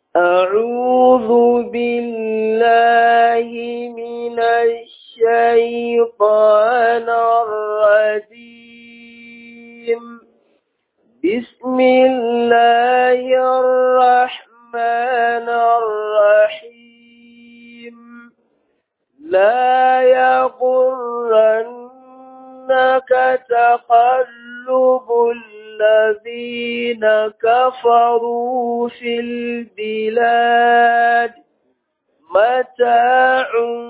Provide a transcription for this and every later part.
أعوذ بالله من الشيطان الرجيم بسم الله الرحمن الرحيم لا يغرنك تقلب الذين كفروا في البلاد متاع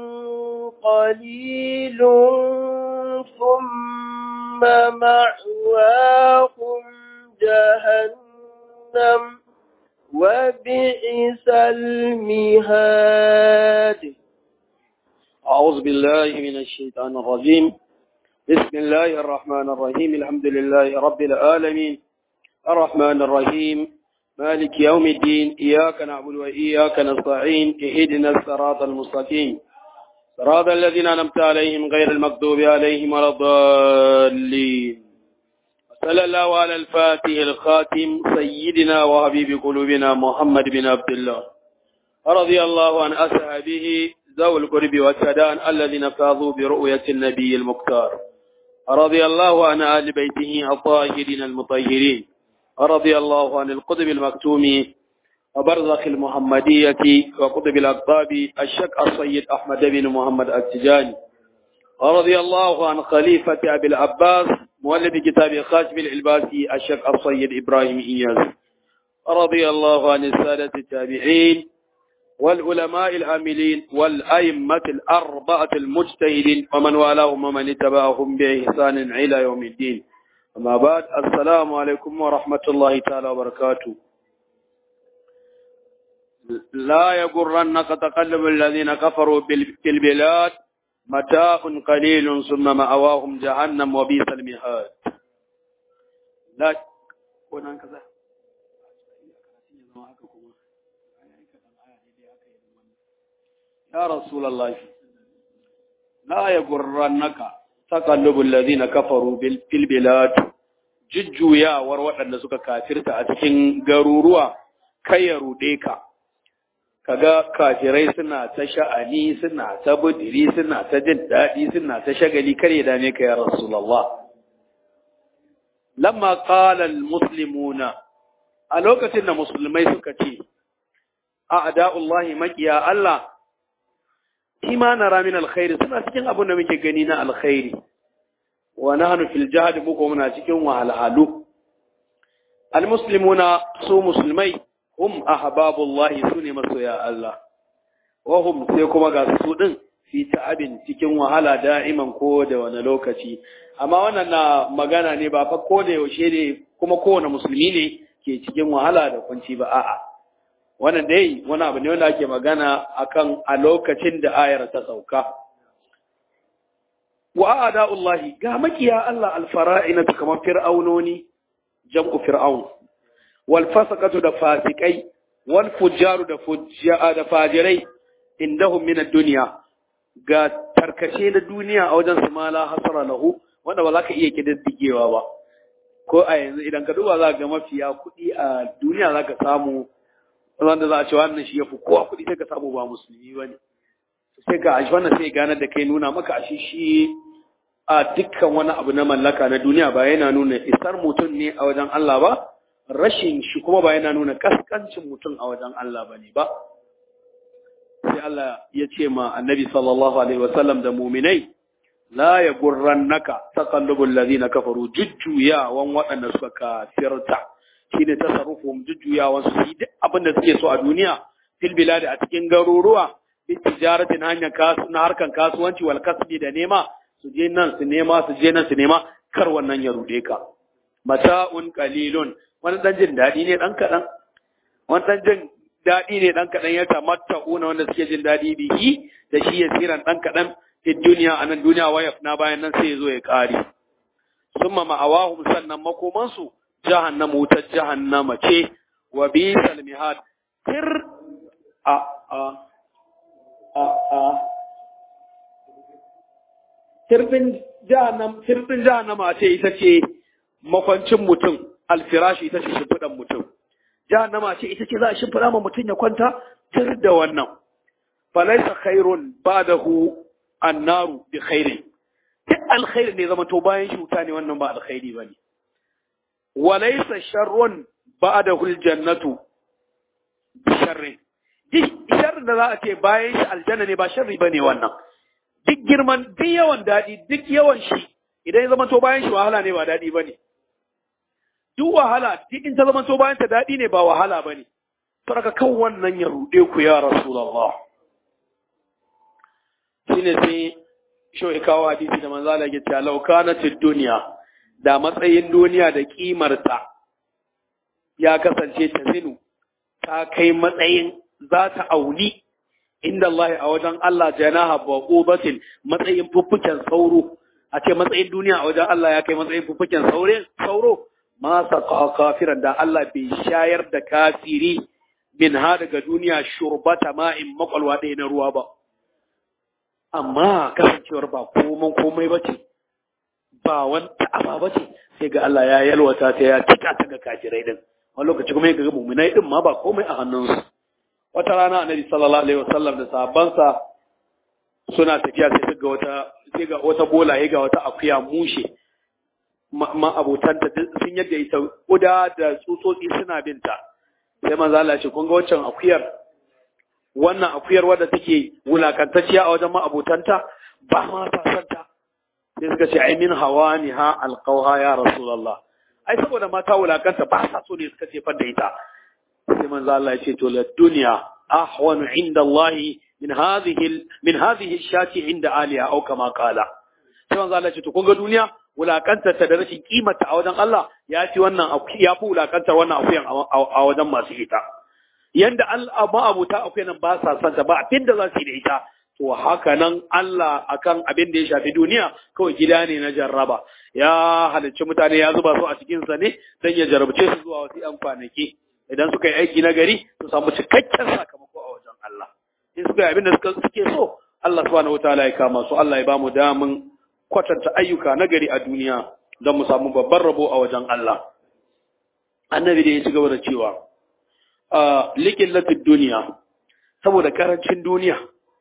قليل ثم مأواهم جهنم وبئس المهاد أعوذ بالله من الشيطان الرجيم بسم الله الرحمن الرحيم الحمد لله رب العالمين الرحمن الرحيم مالك يوم الدين إياك نعبد وإياك نستعين اهدنا الصراط المستقيم صراط الذين أنعمت عليهم غير المغضوب عليهم ولا الضالين صلى الله على الفاتح الخاتم سيدنا وحبيب قلوبنا محمد بن عبد الله رضي الله عن أصحابه ذوي القرب والسدان الذين فاضوا برؤية النبي المختار رضي الله عن آل بيته الطاهرين المطهرين رضي الله عن القطب المكتوم وبرزخ المحمدية وقطب الأقطاب الشك السيد أحمد بن محمد التجاني رضي الله عن خليفة أبي العباس مؤلف كتاب خاتم العلباسي الشك السيد إبراهيم إياس رضي الله عن السادة التابعين والعلماء العاملين والأئمة الأربعة المجتهدين ومن والاهم ومن اتبعهم بإحسان إلى يوم الدين أما بعد السلام عليكم ورحمة الله تعالى وبركاته لا يغرنك تقلب الذين كفروا في البلاد متاع قليل ثم مأواهم جهنم وبئس المهاد لا كذا يا رسول الله لا يغرنك تقلب الذين كفروا في البلاد jujjuyawar waɗanda suka kafirta a cikin garuruwa kai ya ruɗe ka kaga kafirai suna ta sha'ani suna ta budiri suna ta jin daɗi suna ta shagali kar ya dame ka ya rasulullah lamma qala almuslimuna a lokacin da musulmai suka ce a'da'ullahi maqiya Allah ima nara min alkhairi suna cikin abin da muke gani na alkhairi wa nahnu fil jahd muko muna cikin wahalhalu almuslimuna su musulmai hum ahbabullahi sune masoya Allah wa hum sai kuma ga su din fi ta'abin cikin wahala da'iman ko da wani lokaci amma wannan na magana ne ba fa ko da yaushe ne kuma kowane musulmi ne ke cikin wahala da kunci ba a'a wannan dai wani abu ne wanda ake magana akan a lokacin da ayar ta sauka wa a'da'ullahi ga makiya Allah alfara'ina kamar fir'aunoni jam'u fir'aun wal fasaqatu da fasikai wal fujjaru da fujja da fajirai indahum min ad-dunya ga tarkace na duniya a wajen su mala hasara lahu wanda ba za ka iya kididdigewa ba ko a yanzu idan ka duba za ga mafiya kuɗi a duniya za ka samu wanda za a ce wannan shi ya fi kowa kuɗi sai ka samu ba musulmi ba ne sai ka ashi wannan sai ganar da kai nuna maka ashi shi a dukkan wani abu na mallaka na duniya ba yana nuna isar mutum ne a wajen Allah ba rashin shi kuma ba yana nuna kaskancin mutum a wajen Allah ba ne ba sai Allah ya ce ma annabi sallallahu alaihi wasallam da muminai la ya gurrannaka taqallubul ladina kafaru jujjuyawan waɗanda suka kafirta shine tasarrufum jujjuyawan su yi duk abin da suke so a duniya fil biladi a cikin garuruwa bi tijaratin hanyar kasu na harkan kasuwanci wal kasbi da nema su je nan su nema su je nan su nema kar wannan ya rude ka mata'un qalilun wani dan jin dadi ne dan kadan wani dan jin dadi ne dan kadan ya tamatta'una wanda suke jin dadi bihi da shi yasiran dan kadan fi duniya anan duniya wayaf na bayan nan sai ya zo ya kare summa ma'awahum sannan makomansu jahannama wutar jahannama ce wa bisal mihad tir a a a a tirfin jahannam tirfin jahannama ce ita ce makwancin mutum alfirashi ita ce shimfiɗan mutum jahannama ce ita ce za a shimfiɗa ma mutum ya kwanta tir da wannan falaisa khairun ba'dahu annaru bi khairin duk alkhairi ne zama to bayan shi wuta ne wannan ba alkhairi bane walaysa sharrun ba'dahu aljannatu bi sharrin duk sharrin da za a ce bayan shi aljanna ne ba sharri bane wannan duk girman duk yawan dadi duk yawan shi idan ya zama to bayan shi wahala ne ba dadi bane duk wahala duk in ta zama to bayan ta dadi ne ba wahala bane saboda kan wannan ya rude ku ya rasulullah shine sai shi kawo hadisi da manzo Allah ya ce law kanat dunya da matsayin duniya da kimarta ya kasance ta zinu ta kai matsayin za ta auni inda Allah a wajen Allah janaha baqubatin matsayin fuffuken sauro a ce matsayin duniya a wajen Allah ya kai matsayin fuffuken saure sauro ma saqa kafiran da Allah bai shayar da kafiri min ha daga duniya shurbata ma'in makwalwa ɗaya na ruwa ba amma kasancewar ba komai komai ba ce ba wanta aba ba ce sai ga Allah ya yalwata ta ya cika ta ga kafirai din wani lokaci kuma ya ga muminai din ma ba komai a hannunsu wata rana annabi sallallahu alaihi wasallam da sahabbansa suna tafiya sai ga wata sai ga wata bola ya ga wata akuya mushe ma abotanta sun yadda ita kuda da tsutsotsi suna binta sai manzo Allah ya ce kun ga waccan akuyar wannan akuyar wadda take wulakantacciya a wajen ma'abotanta ba ma ta santa sai suka ce ai min hawani ha alqauha ya rasulullah ai saboda mata wulakanta ba sa so ne suka ce da ita sai manzo Allah ya ce to la dunya ahwanu inda Allah min hadhihi min hadhihi shati inda aliya au kama qala sai manzo Allah ya ce to kun ga duniya wulakantar ta da rashin kimanta a wajen Allah ya fi wannan ya fi wulakantar wannan akuyan a wajen masu ita yanda ma'abuta akwai nan ba sa santa ba abin da za su yi da ita to haka nan Allah akan abin da ya shafi duniya kawai gida ne na jarraba ya halicci mutane ya zuba su a cikin sa ne dan ya jarabce su zuwa wasu yan kwanaki idan suka yi aiki na gari su samu cikakken sakamako a wajen Allah in suka yi abin da suka suke so Allah subhanahu wataala ya kama su Allah ya ba mu damin kwatanta ayyuka na gari a duniya don mu samu babban rabo a wajen Allah annabi da ya ci gaba da cewa likin latin duniya saboda karancin duniya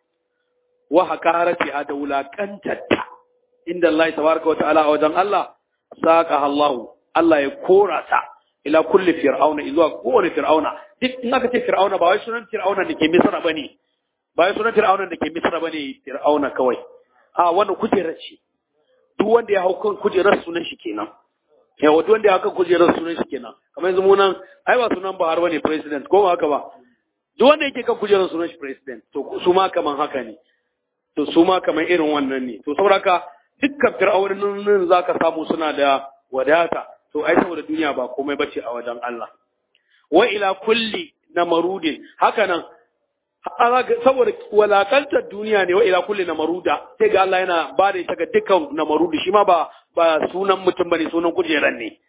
wa hakarati a da wulakantarta inda Allah tabaraka wa ta'ala a wajen Allah saka Allah Allah ya kora ta ila kulli fir'auna zuwa kowane fir'auna duk in aka ce fir'auna ba wai sunan fir'auna da ke misra bane ba wai sunan fir'auna da ke misra bane fir'auna kawai a wannan kujerar ce duk wanda ya hau kan kujerar sunan shi kenan ya wato wanda haka kujerar sunan shi kenan kamar yanzu munan ai ba sunan Buhari bane president ko ba haka ba duk wanda yake kan kujerar sunan shi president to su ma kaman haka ne to su ma kaman irin wannan ne to saboda haka dukkan fir'aunin zaka samu suna da wadata to ai saboda duniya ba komai bace a wajen Allah wa ila kulli namarudin haka nan saboda walakantar duniya ne wa ila kulli namaruda sai ga Allah yana ba da ita ga dukkan namarudi shi ma ba ba sunan mutum bane sunan kujeran ne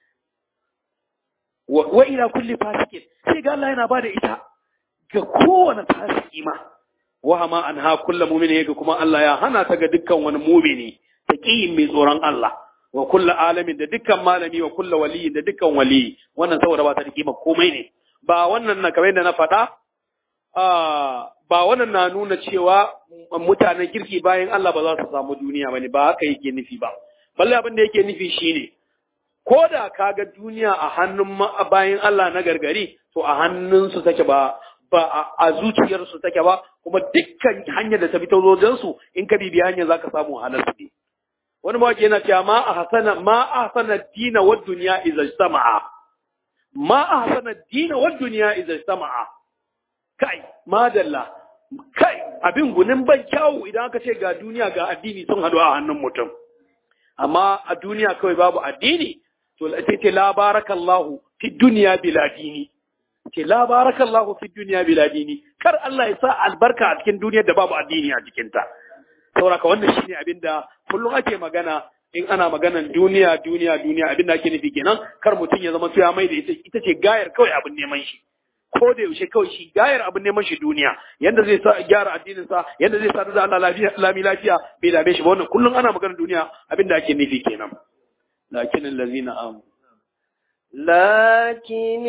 wa ila kulli fasikin sai ga Allah yana ba da ita ga kowane fasiki ma wa ma anha kullu mu'mini ga kuma Allah ya hana ta ga dukkan wani mu'mini taqiyin mai tsoron Allah wa kullu alamin da dukkan malami wa kullu waliyin da dukkan wali wannan saboda ba ta da kima komai ne ba wannan na kamar yadda na faɗa ba wannan na nuna cewa mutanen kirki bayan Allah ba za su samu duniya bane ba haka yake nufi ba balle abin da yake nufi shine ko da kaga duniya a hannun bayan Allah na gargari to a hannun su take ba ba a zuciyar su take ba kuma dukkan hanyar da ta bi ta wajen su in ka bibiya hanyar zaka samu halal su ne wani mawaki yana cewa ma a hasana ma a hasana dina wa dunya idza istama'a ma a hasana dina wa dunya idza istama'a kai madalla kai abin gunin ban kyawu idan aka ce ga duniya ga addini sun haɗu a hannun mutum amma a duniya kawai babu addini to sai ce la barakallahu fi duniya bila dini ce la barakallahu fi duniya bila dini kar Allah ya sa albarka a cikin duniyar da babu addini a cikinta sauraka wannan shine abin da kullum ake magana in ana maganan duniya duniya duniya abin da ake nufi kenan kar mutum ya zama ya mai da ita ce gayar kawai abin neman shi ko da yaushe kawai shi gayar abin neman shi duniya yanda zai sa gyara addinin sa yanda zai sa da Allah lafiya lami lafiya bai dame shi ba wannan kullum ana maganar duniya abin da ake nufi kenan lakin allazina am لكن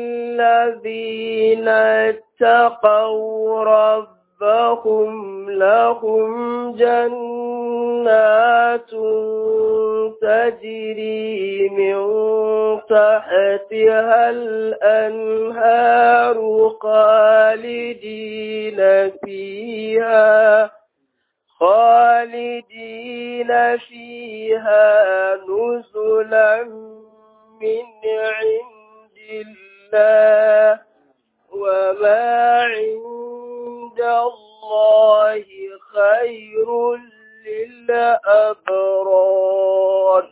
الذين اتقوا ربهم لهم جنات تجري من تحتها الأنهار خالدين فيها خالدين فيها نزلا من عند الله وما عند الله خير للأبرار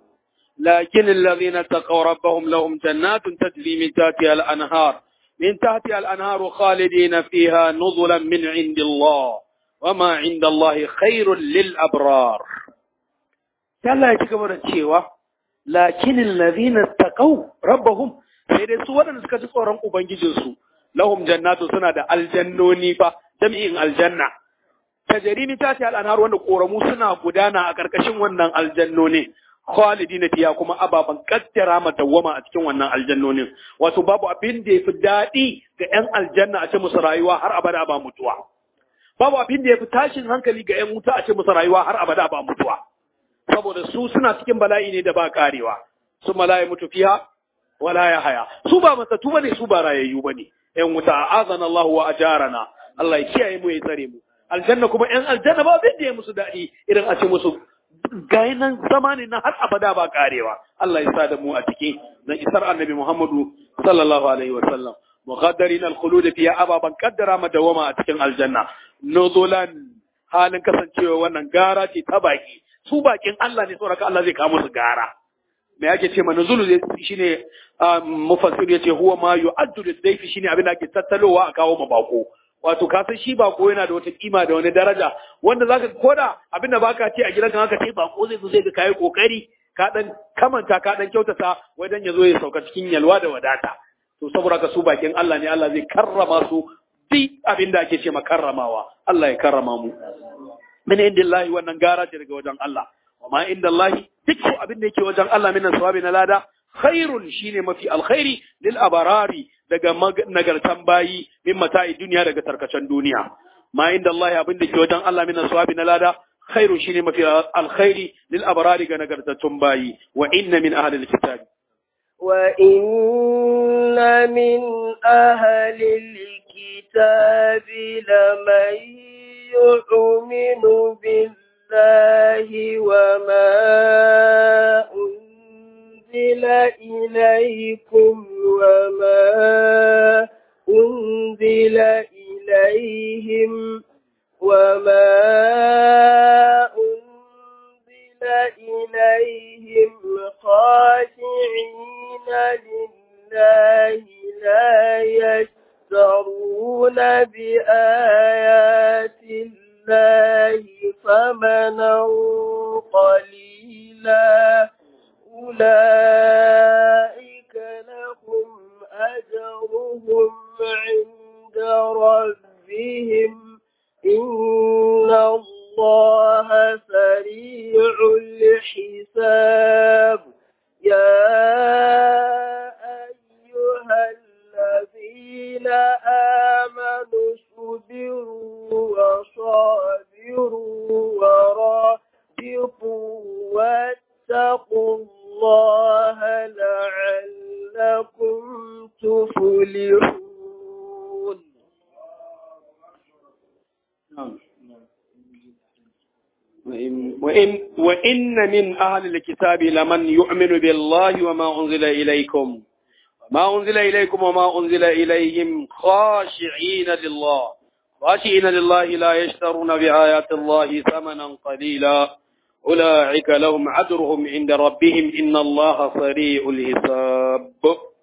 لكن الذين اتقوا ربهم لهم جنات تجري من تحتها الأنهار من تحتها الأنهار خالدين فيها نزلا من عند الله وما عند الله خير للأبرار Allah ya ci gaba da cewa lakinin lazina taqaw rabbahum sai dai su waɗanda suka ji tsoron ubangijinsu lahum jannatu suna da aljannoni fa jami'in aljanna tajri min tati al-anhar wanda koramu suna gudana a karkashin wannan aljannonin khalidina fiya kuma ababan kaddara madawwama a cikin wannan aljannonin wato babu abin da yafi daɗi ga 'yan aljanna a ce musu rayuwa har abada ba mutuwa babu abin da yafi tashin hankali ga 'yan wuta a ce musu rayuwa har abada ba mutuwa saboda su suna cikin bala'i ne da ba karewa su mala'i mutu fiha wala ya haya su ba masatu bane su ba rayayyu bane 'yan wuta azana Allah wa ajarana Allah ya kiyaye mu ya tsare mu aljanna kuma 'yan aljanna ba abin da ya musu daɗi irin a ce musu gayi nan zama ne na har abada ba karewa Allah ya sa da mu a ciki na isar annabi Muhammadu sallallahu alaihi wa sallam muqaddarin al-khulud fi ababan qaddara madawama a cikin aljanna nuzulan halin kasancewa wannan gara ce ta baki su bakin Allah ne saboda Allah zai kawo musu gara me yake ce ma nuzulu shine mufassir yace huwa ma yu'addu lidayfi shine abin da ake tattalowa a kawo ma bako wato ka san shi bako yana da wata kima da wani daraja wanda zaka koda abinda baka ce a gidanka haka ce bako zai zo zai ga kai kokari ka dan kamanta ka dan kyautata wai dan yazo ya sauka cikin yalwa da wadata to saboda ka su bakin Allah ne Allah zai karrama su duk abinda ake ce makarramawa Allah ya karrama mu min indillahi wannan gara ce daga wajen Allah wa ma indallahi duk abin da yake wajen Allah min sawabi na lada khairun shine mafi alkhairi lil abarari daga nagartan bayi min mata'i duniya daga tarkacen duniya ma inda Allah abin da ke wajen Allah min sawabi na lada khairu shine mafi alkhairi lil abrari ga nagartattun bayi wa inna min ahli alkitabi wa inna min ahli alkitabi laman yu'minu billahi wa ma أنزل إليكم وما أنزل إليهم وما أنزل إليهم خاشعين لله لا يشترون بآيات الله ثمنا قليلا أولئك لهم أجرهم عند ربهم إن الله سريع الحساب يا أيها الذين آمنوا اصبروا وصابروا ورابطوا واتقوا الله لعلكم تفلحون وإن, وإن من أهل الكتاب لمن يؤمن بالله وما أنزل إليكم ما أنزل إليكم وما أنزل إليهم خاشعين لله خاشعين لله لا يشترون بآيات الله ثمنا قليلا أولئك لهم عذرهم عند ربهم إن الله سريع الحساب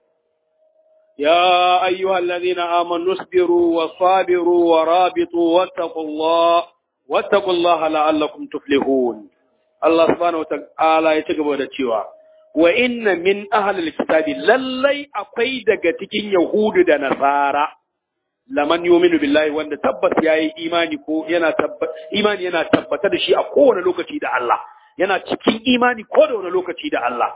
يا أيها الذين آمنوا اصبروا وصابروا ورابطوا واتقوا الله واتقوا الله لعلكم تفلحون الله سبحانه وتعالى يتقبل التشوى وإن من أهل الكتاب للي أقيد تكين يهود دا نصارى laman yuminu billahi wanda tabbas yayi imani ko yana tabbata imani yana tabbata da shi a kowane lokaci da Allah yana cikin imani ko da wani lokaci da Allah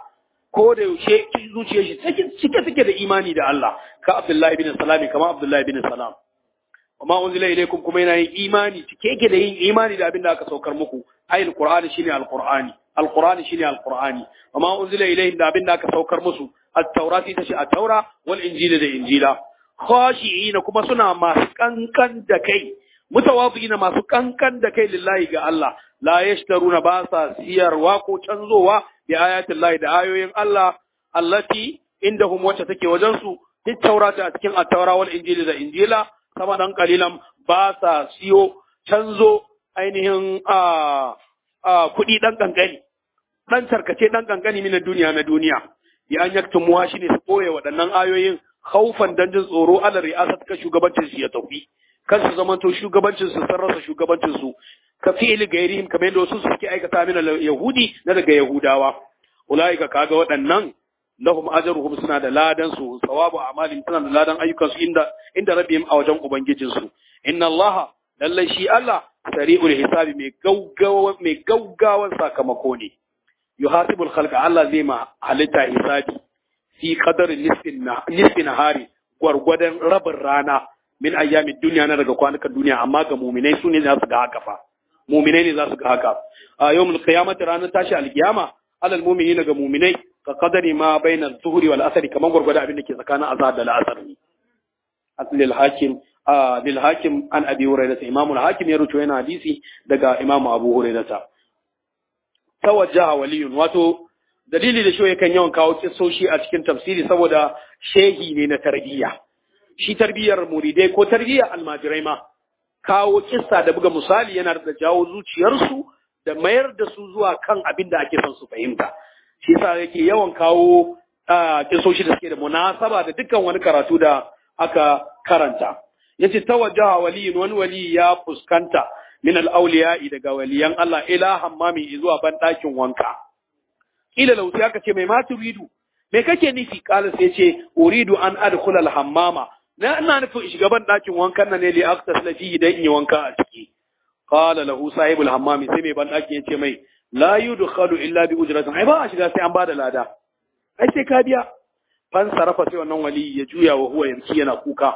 ko da yaushe zuciyar shi cike take da imani da Allah ka Abdullahi bin Salam kama Abdullahi bin Salam amma unzila ilaykum kuma yana yin imani cike yake da yin imani da abin da aka saukar muku ayil qur'ani shine alqur'ani alqur'ani shine alqur'ani amma unzila ilayhim da abin da aka saukar musu at-taurati tace at-taura wal injila da injila khashi'ina kuma suna masu kankan da kai mutawafi'ina masu kankan da kai lillahi ga Allah la yashtaruna ba sa siyarwa ko canzowa bi ayatin lahi da ayoyin Allah allati indahum wacce take wajen su duk taurata a cikin at-taura wal injili da injila sama dan kalilan ba sa siyo canzo ainihin a a kuɗi dan kankani dan tarkace dan kankani min duniya na duniya ya an yaktumuwa shine su boye waɗannan ayoyin khaufan dan jin tsoro ala ri'asat ka shugabancin shi ya tafi kan su zamanto shugabancin su sun rasa shugabancin su ka fi'il gairihim kamar yadda wasu suke aikata min yahudi na daga yahudawa ulaika kaga waɗannan lahum ajruhum suna da ladan su sawabu a'malin suna da ladan ayyukan su inda inda rabbihim a wajen ubangijin su inna allaha lallai shi Allah sari'ul hisabi mai gaugawa mai gaugawan sakamako ne yuhasibul khalqa Allah zai ma halitta hisabi fi qadarin nisfin nisfin nahari gwargwadon rabin rana min ayyamin duniya na daga kwanukan duniya amma ga muminai su ne za su ga haka fa muminai ne za su ga haka a yawmul qiyamati ranar tashi alkiyama alal mu'minin ga muminai ka qadari ma baina zuhri wal asri kaman gwargwada abin da ke tsakanin azhar da al'asr ne lil hakim lil hakim an abi hurairah imam al hakim ya rubuta yana hadisi daga imam abu hurairah tawajjaha waliyun wato dalili da shi yakan yawan kawo kisoshi a cikin tafsiri saboda shehi ne na tarbiyya shi tarbiyyar muridai ko tarbiyyar almajirai ma kawo kissa da buga misali yana da jawo zuciyarsu da mayar da su zuwa kan abin da ake son su fahimta shi yasa yake yawan kawo kisoshi da suke da munasaba da dukkan wani karatu da aka karanta yace tawajjaha waliyun wani wali ya fuskanta min al-awliya'i daga waliyan Allah ila hammami zuwa ban ɗakin wanka ila lauti aka ce mai ma turidu me kake nufi kala sai ce uridu an adkhula al-hammama na ina nufin shiga ban ɗakin wankan nan ne li aqtasila fihi dan in yi wanka a ciki qala lahu sahibul hammami sai mai ban ɗakin yace mai la yudkhalu illa bi ujratin ai ba a shiga sai an bada lada ai sai ka biya fan sarafa sai wannan wali ya juya wa huwa yanki yana kuka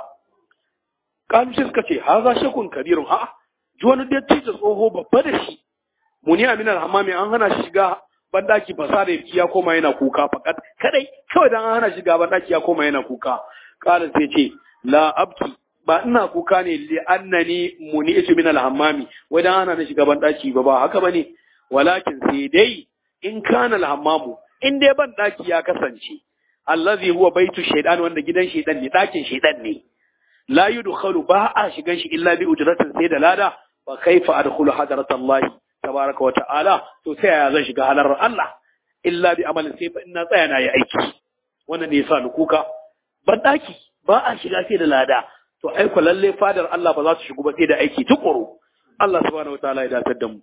kalu sai suka ce haza shakun kabirun a'a ji wani dattijo tsoho babba da shi muni aminal hammami an hana shi shiga bandaki fasa da ya koma yana kuka fakat kadai kawai dan an hana shiga bandaki ya koma yana kuka kala sai ce la abki ba ina kuka ne li annani muni'tu min al-hammami wai dan ana na shiga bandaki ba ba haka bane walakin sai dai in kana al-hammamu in dai bandaki ya kasance allazi huwa baitu shaytan wanda gidan shaytan ne dakin shaytan ne la yudkhalu ba a shigan shi illa bi ujratin sai da lada fa kaifa adkhulu hadratallahi tabaraka wa ta'ala to sai ya zan shiga halar Allah illa bi amalin sai fa ina tsaya na yi aiki wannan ne yasa ni kuka ban daki ba a shiga sai da lada to ai ko lalle fadar Allah ba za su shigo ba sai da aiki tukuru Allah subhanahu wa ta'ala ya datar da mu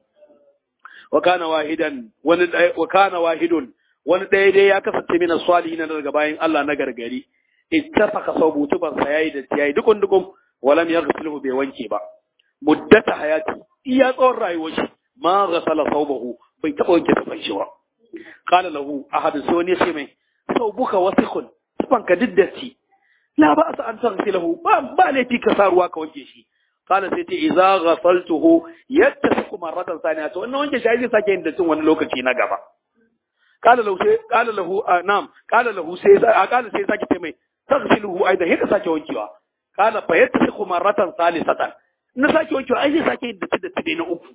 wa kana wahidan wani wa kana wahidun wani ɗaya dai ya kasance mina salihin daga bayan Allah na gargari ittafaqa sawbutu ban sa yayi da yayi dukun dukun walam yaghsiluhu bai wanke ba muddata hayati iya tsawon rayuwar shi ma ghasala sawbahu bai taba wanke tufan shi ba qala lahu ahad sai wani sai mai sawbuka wasikhun tufan ka diddati la ba sa an taghsilahu ba ba laifi ka sa ruwa ka wanke shi qala sai ce idza ghasaltuhu yattasiqu marratan thaniya to wannan wanke shi zai sake yin dattin wani lokaci na gaba qala lahu sai qala lahu na'am qala lahu sai qala sai sake ce mai taghsiluhu aidan haka sake wankewa qala fa yattasiqu marratan thalithatan na sake wankewa ai zai sake yin datti datti na uku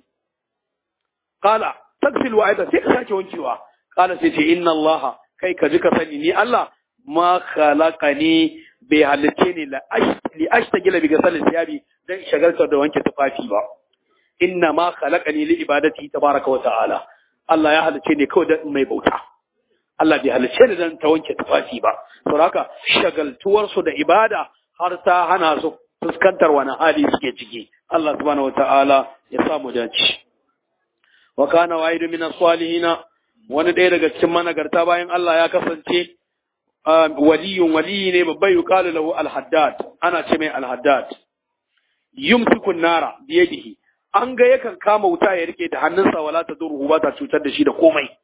Kala, tagsil wa aidan sai ka sake wankewa. Kala sai ce inna Allah kai ka ji ka sani ni Allah ma khalaqani bai halitte ni la li ashtagila bi gasal thiyabi dan shagalta da wanke tufafi ba. Inna ma khalaqani li ibadati tabaraka wa ta'ala. Allah ya halice ni kawai dan mai bauta. Allah bai halice ni dan ta wanke tufafi ba. Saboda haka shagaltuwar su da ibada har ta hana su fuskantar wani hali suke ciki. Allah subhanahu wa ta'ala ya samu dace. wa kana wahidu min as-salihin wani ɗaya daga cikin managarta bayan Allah ya kasance waliyun waliyi ne babbai yuqalu lahu al-haddad ana ce mai al-haddad yumsiku nara biyadihi an ga yakan kama wuta ya rike da hannunsa wala ta durhu ba ta cutar da shi da komai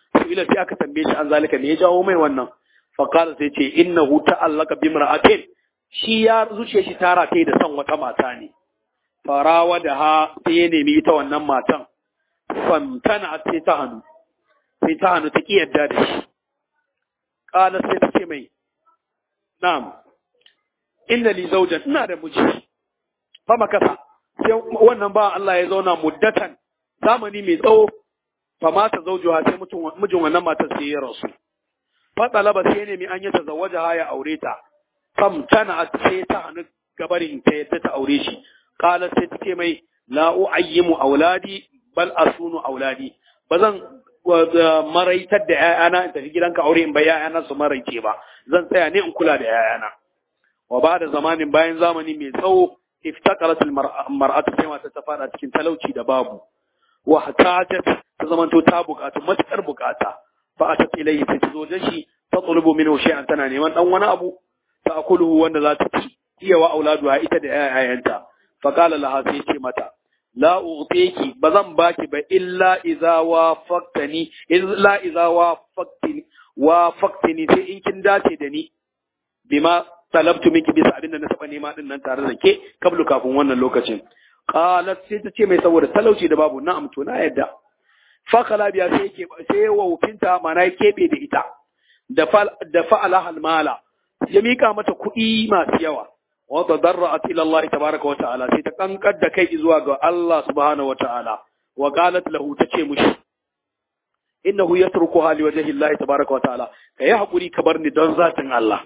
ila sai aka tambaye shi an zalika me ya jawo mai wannan fa qala sai ce innahu ta'allaka bi imra'atin shi ya zuciya shi tara ta da son wata mata ne farawa da ha sai ya nemi ita wannan matan famtana sai ta hannu sai ta hannu ta ki yadda da shi qala sai ta ce mai na'am inna li zawjan ina da miji fa makasa sai wannan ba Allah ya zauna muddatan zamani mai tsawo fa mata zawjuha sai mijin wannan matar sai ya rasu fa talaba sai ne mi an yi tazawwaja ya aure ta fam tana sai ta hannu gabarin ta yadda ta aure shi qala sai ta ce mai la uayyimu auladi bal asunu auladi bazan maraitar da ‘ya'yana in tafi gidanka aure in bai ‘ya'yana su maraice ba, zan tsaya ne in kula da ‘ya'yana. Wa ba da zamanin bayan zamani mai tsawo, iftaqarat mar'atu sai mata ta fada cikin talauci da babu. Wa hatajat ta zamanto ta bukatu matukar bukata. Fa atat ilayhi sai ta zo da shi ta tsulubu minhu shay'an tana neman dan wani abu ta akuluhu wanda za ta ci. Iya wa auladuha ita da ‘ya'yanta. Fa qala laha sai ce mata la u'tiki bazan baki ba illa idza wafaqtani illa idza wafaqtini wafaqtini sai in kin dace da ni bima talabtu miki bisa abin da na taba nema din nan tare da ke kablu kafin wannan lokacin qalat sai ta ce mai saboda talauci da babu na'am to na yadda fa kala biya sai yake sai waufinta mana ya kebe da ita da fa da fa'ala halmala ya mika mata kuɗi masu yawa وتضرعت الى الله تبارك وتعالى sai ta kankar da kai zuwa ga Allah subhanahu wataala wa qalat lahu tace mushi innahu yatrukuha li wajhi Allah tabaraka wataala kai hakuri ka bar ni don zatin Allah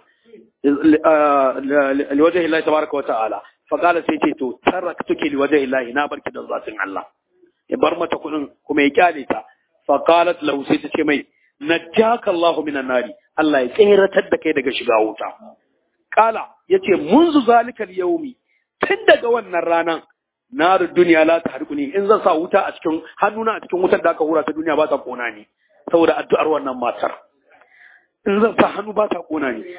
li wajhi Allah tabaraka wataala fa qala sai ce to taraktuki li wajhi Allah na barki don zatin Allah ya bar mata kudin kuma ya kyale ta fa qalat lahu sai ta ce mai najjaka Allah minan nari Allah ya tseratar da kai daga shiga wuta kala yace munzu zalikal yaumi tun daga wannan ranan naru duniya la ta harkuni in zan sa wuta a cikin hannuna a cikin wutar da aka hura ta duniya ba ta kona ni saboda addu'ar wannan matar in zan sa hannu ba ta kona ni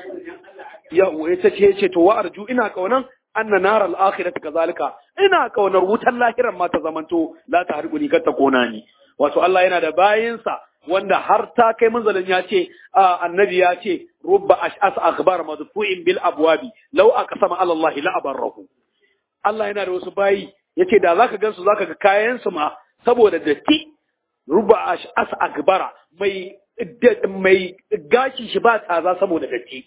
ya yace ce yace to wa arju ina kaunan anna nar al akhirati kazalika ina kaunar wutar lahiran ma ta zamanto la ta harkuni kar ta kona ni wato Allah yana da bayinsa wanda har ta kai manzalin ya ce annabi ya ce rubba ash'as akhbar madfu'in bil abwabi law aqsama ala Allah la abarrahu Allah yana da wasu bayi yace da zaka gansu zaka ga kayan su ma saboda datti rubba ash'as akhbara mai mai gashi shi ba tsaza saboda datti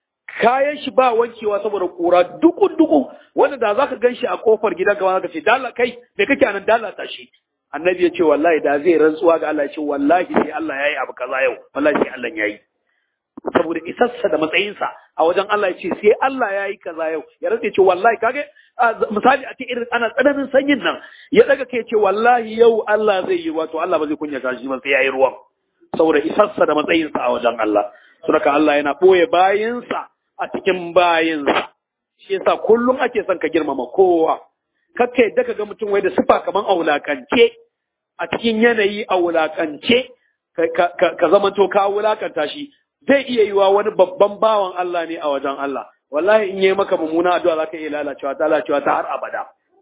kayan shi ba wankewa saboda kura dukun dukun wanda da zaka ganshi a kofar gidanka ma zaka ce dalla kai me kake anan dalla tashi annabi ya ce wallahi da zai rantsuwa ga Allah ya ce wallahi sai Allah yayi abu kaza yau wallahi sai Allah yayi saboda isassa da matsayinsa a wajen Allah ya ce sai Allah yayi kaza yau ya rantsa ce wallahi kage misali a ce irin ana tsananin sanyin nan ya daga kai ce wallahi yau Allah zai yi wato Allah ba zai kunya shi ba sai yayi ruwan saboda isassa da matsayinsa a wajen Allah saboda Allah yana boye bayinsa a cikin bayinsa shi yasa kullum ake son ka girmama kowa kakka yadda ka ga mutum wai da sifa kaman a wulakance a cikin yanayi a wulakance ka zama to ka wulakanta shi zai iya yiwa wani babban bawan Allah ne a wajen Allah wallahi in yi maka mummuna addu'a zaka iya lalacewa ta lalacewa ta har abada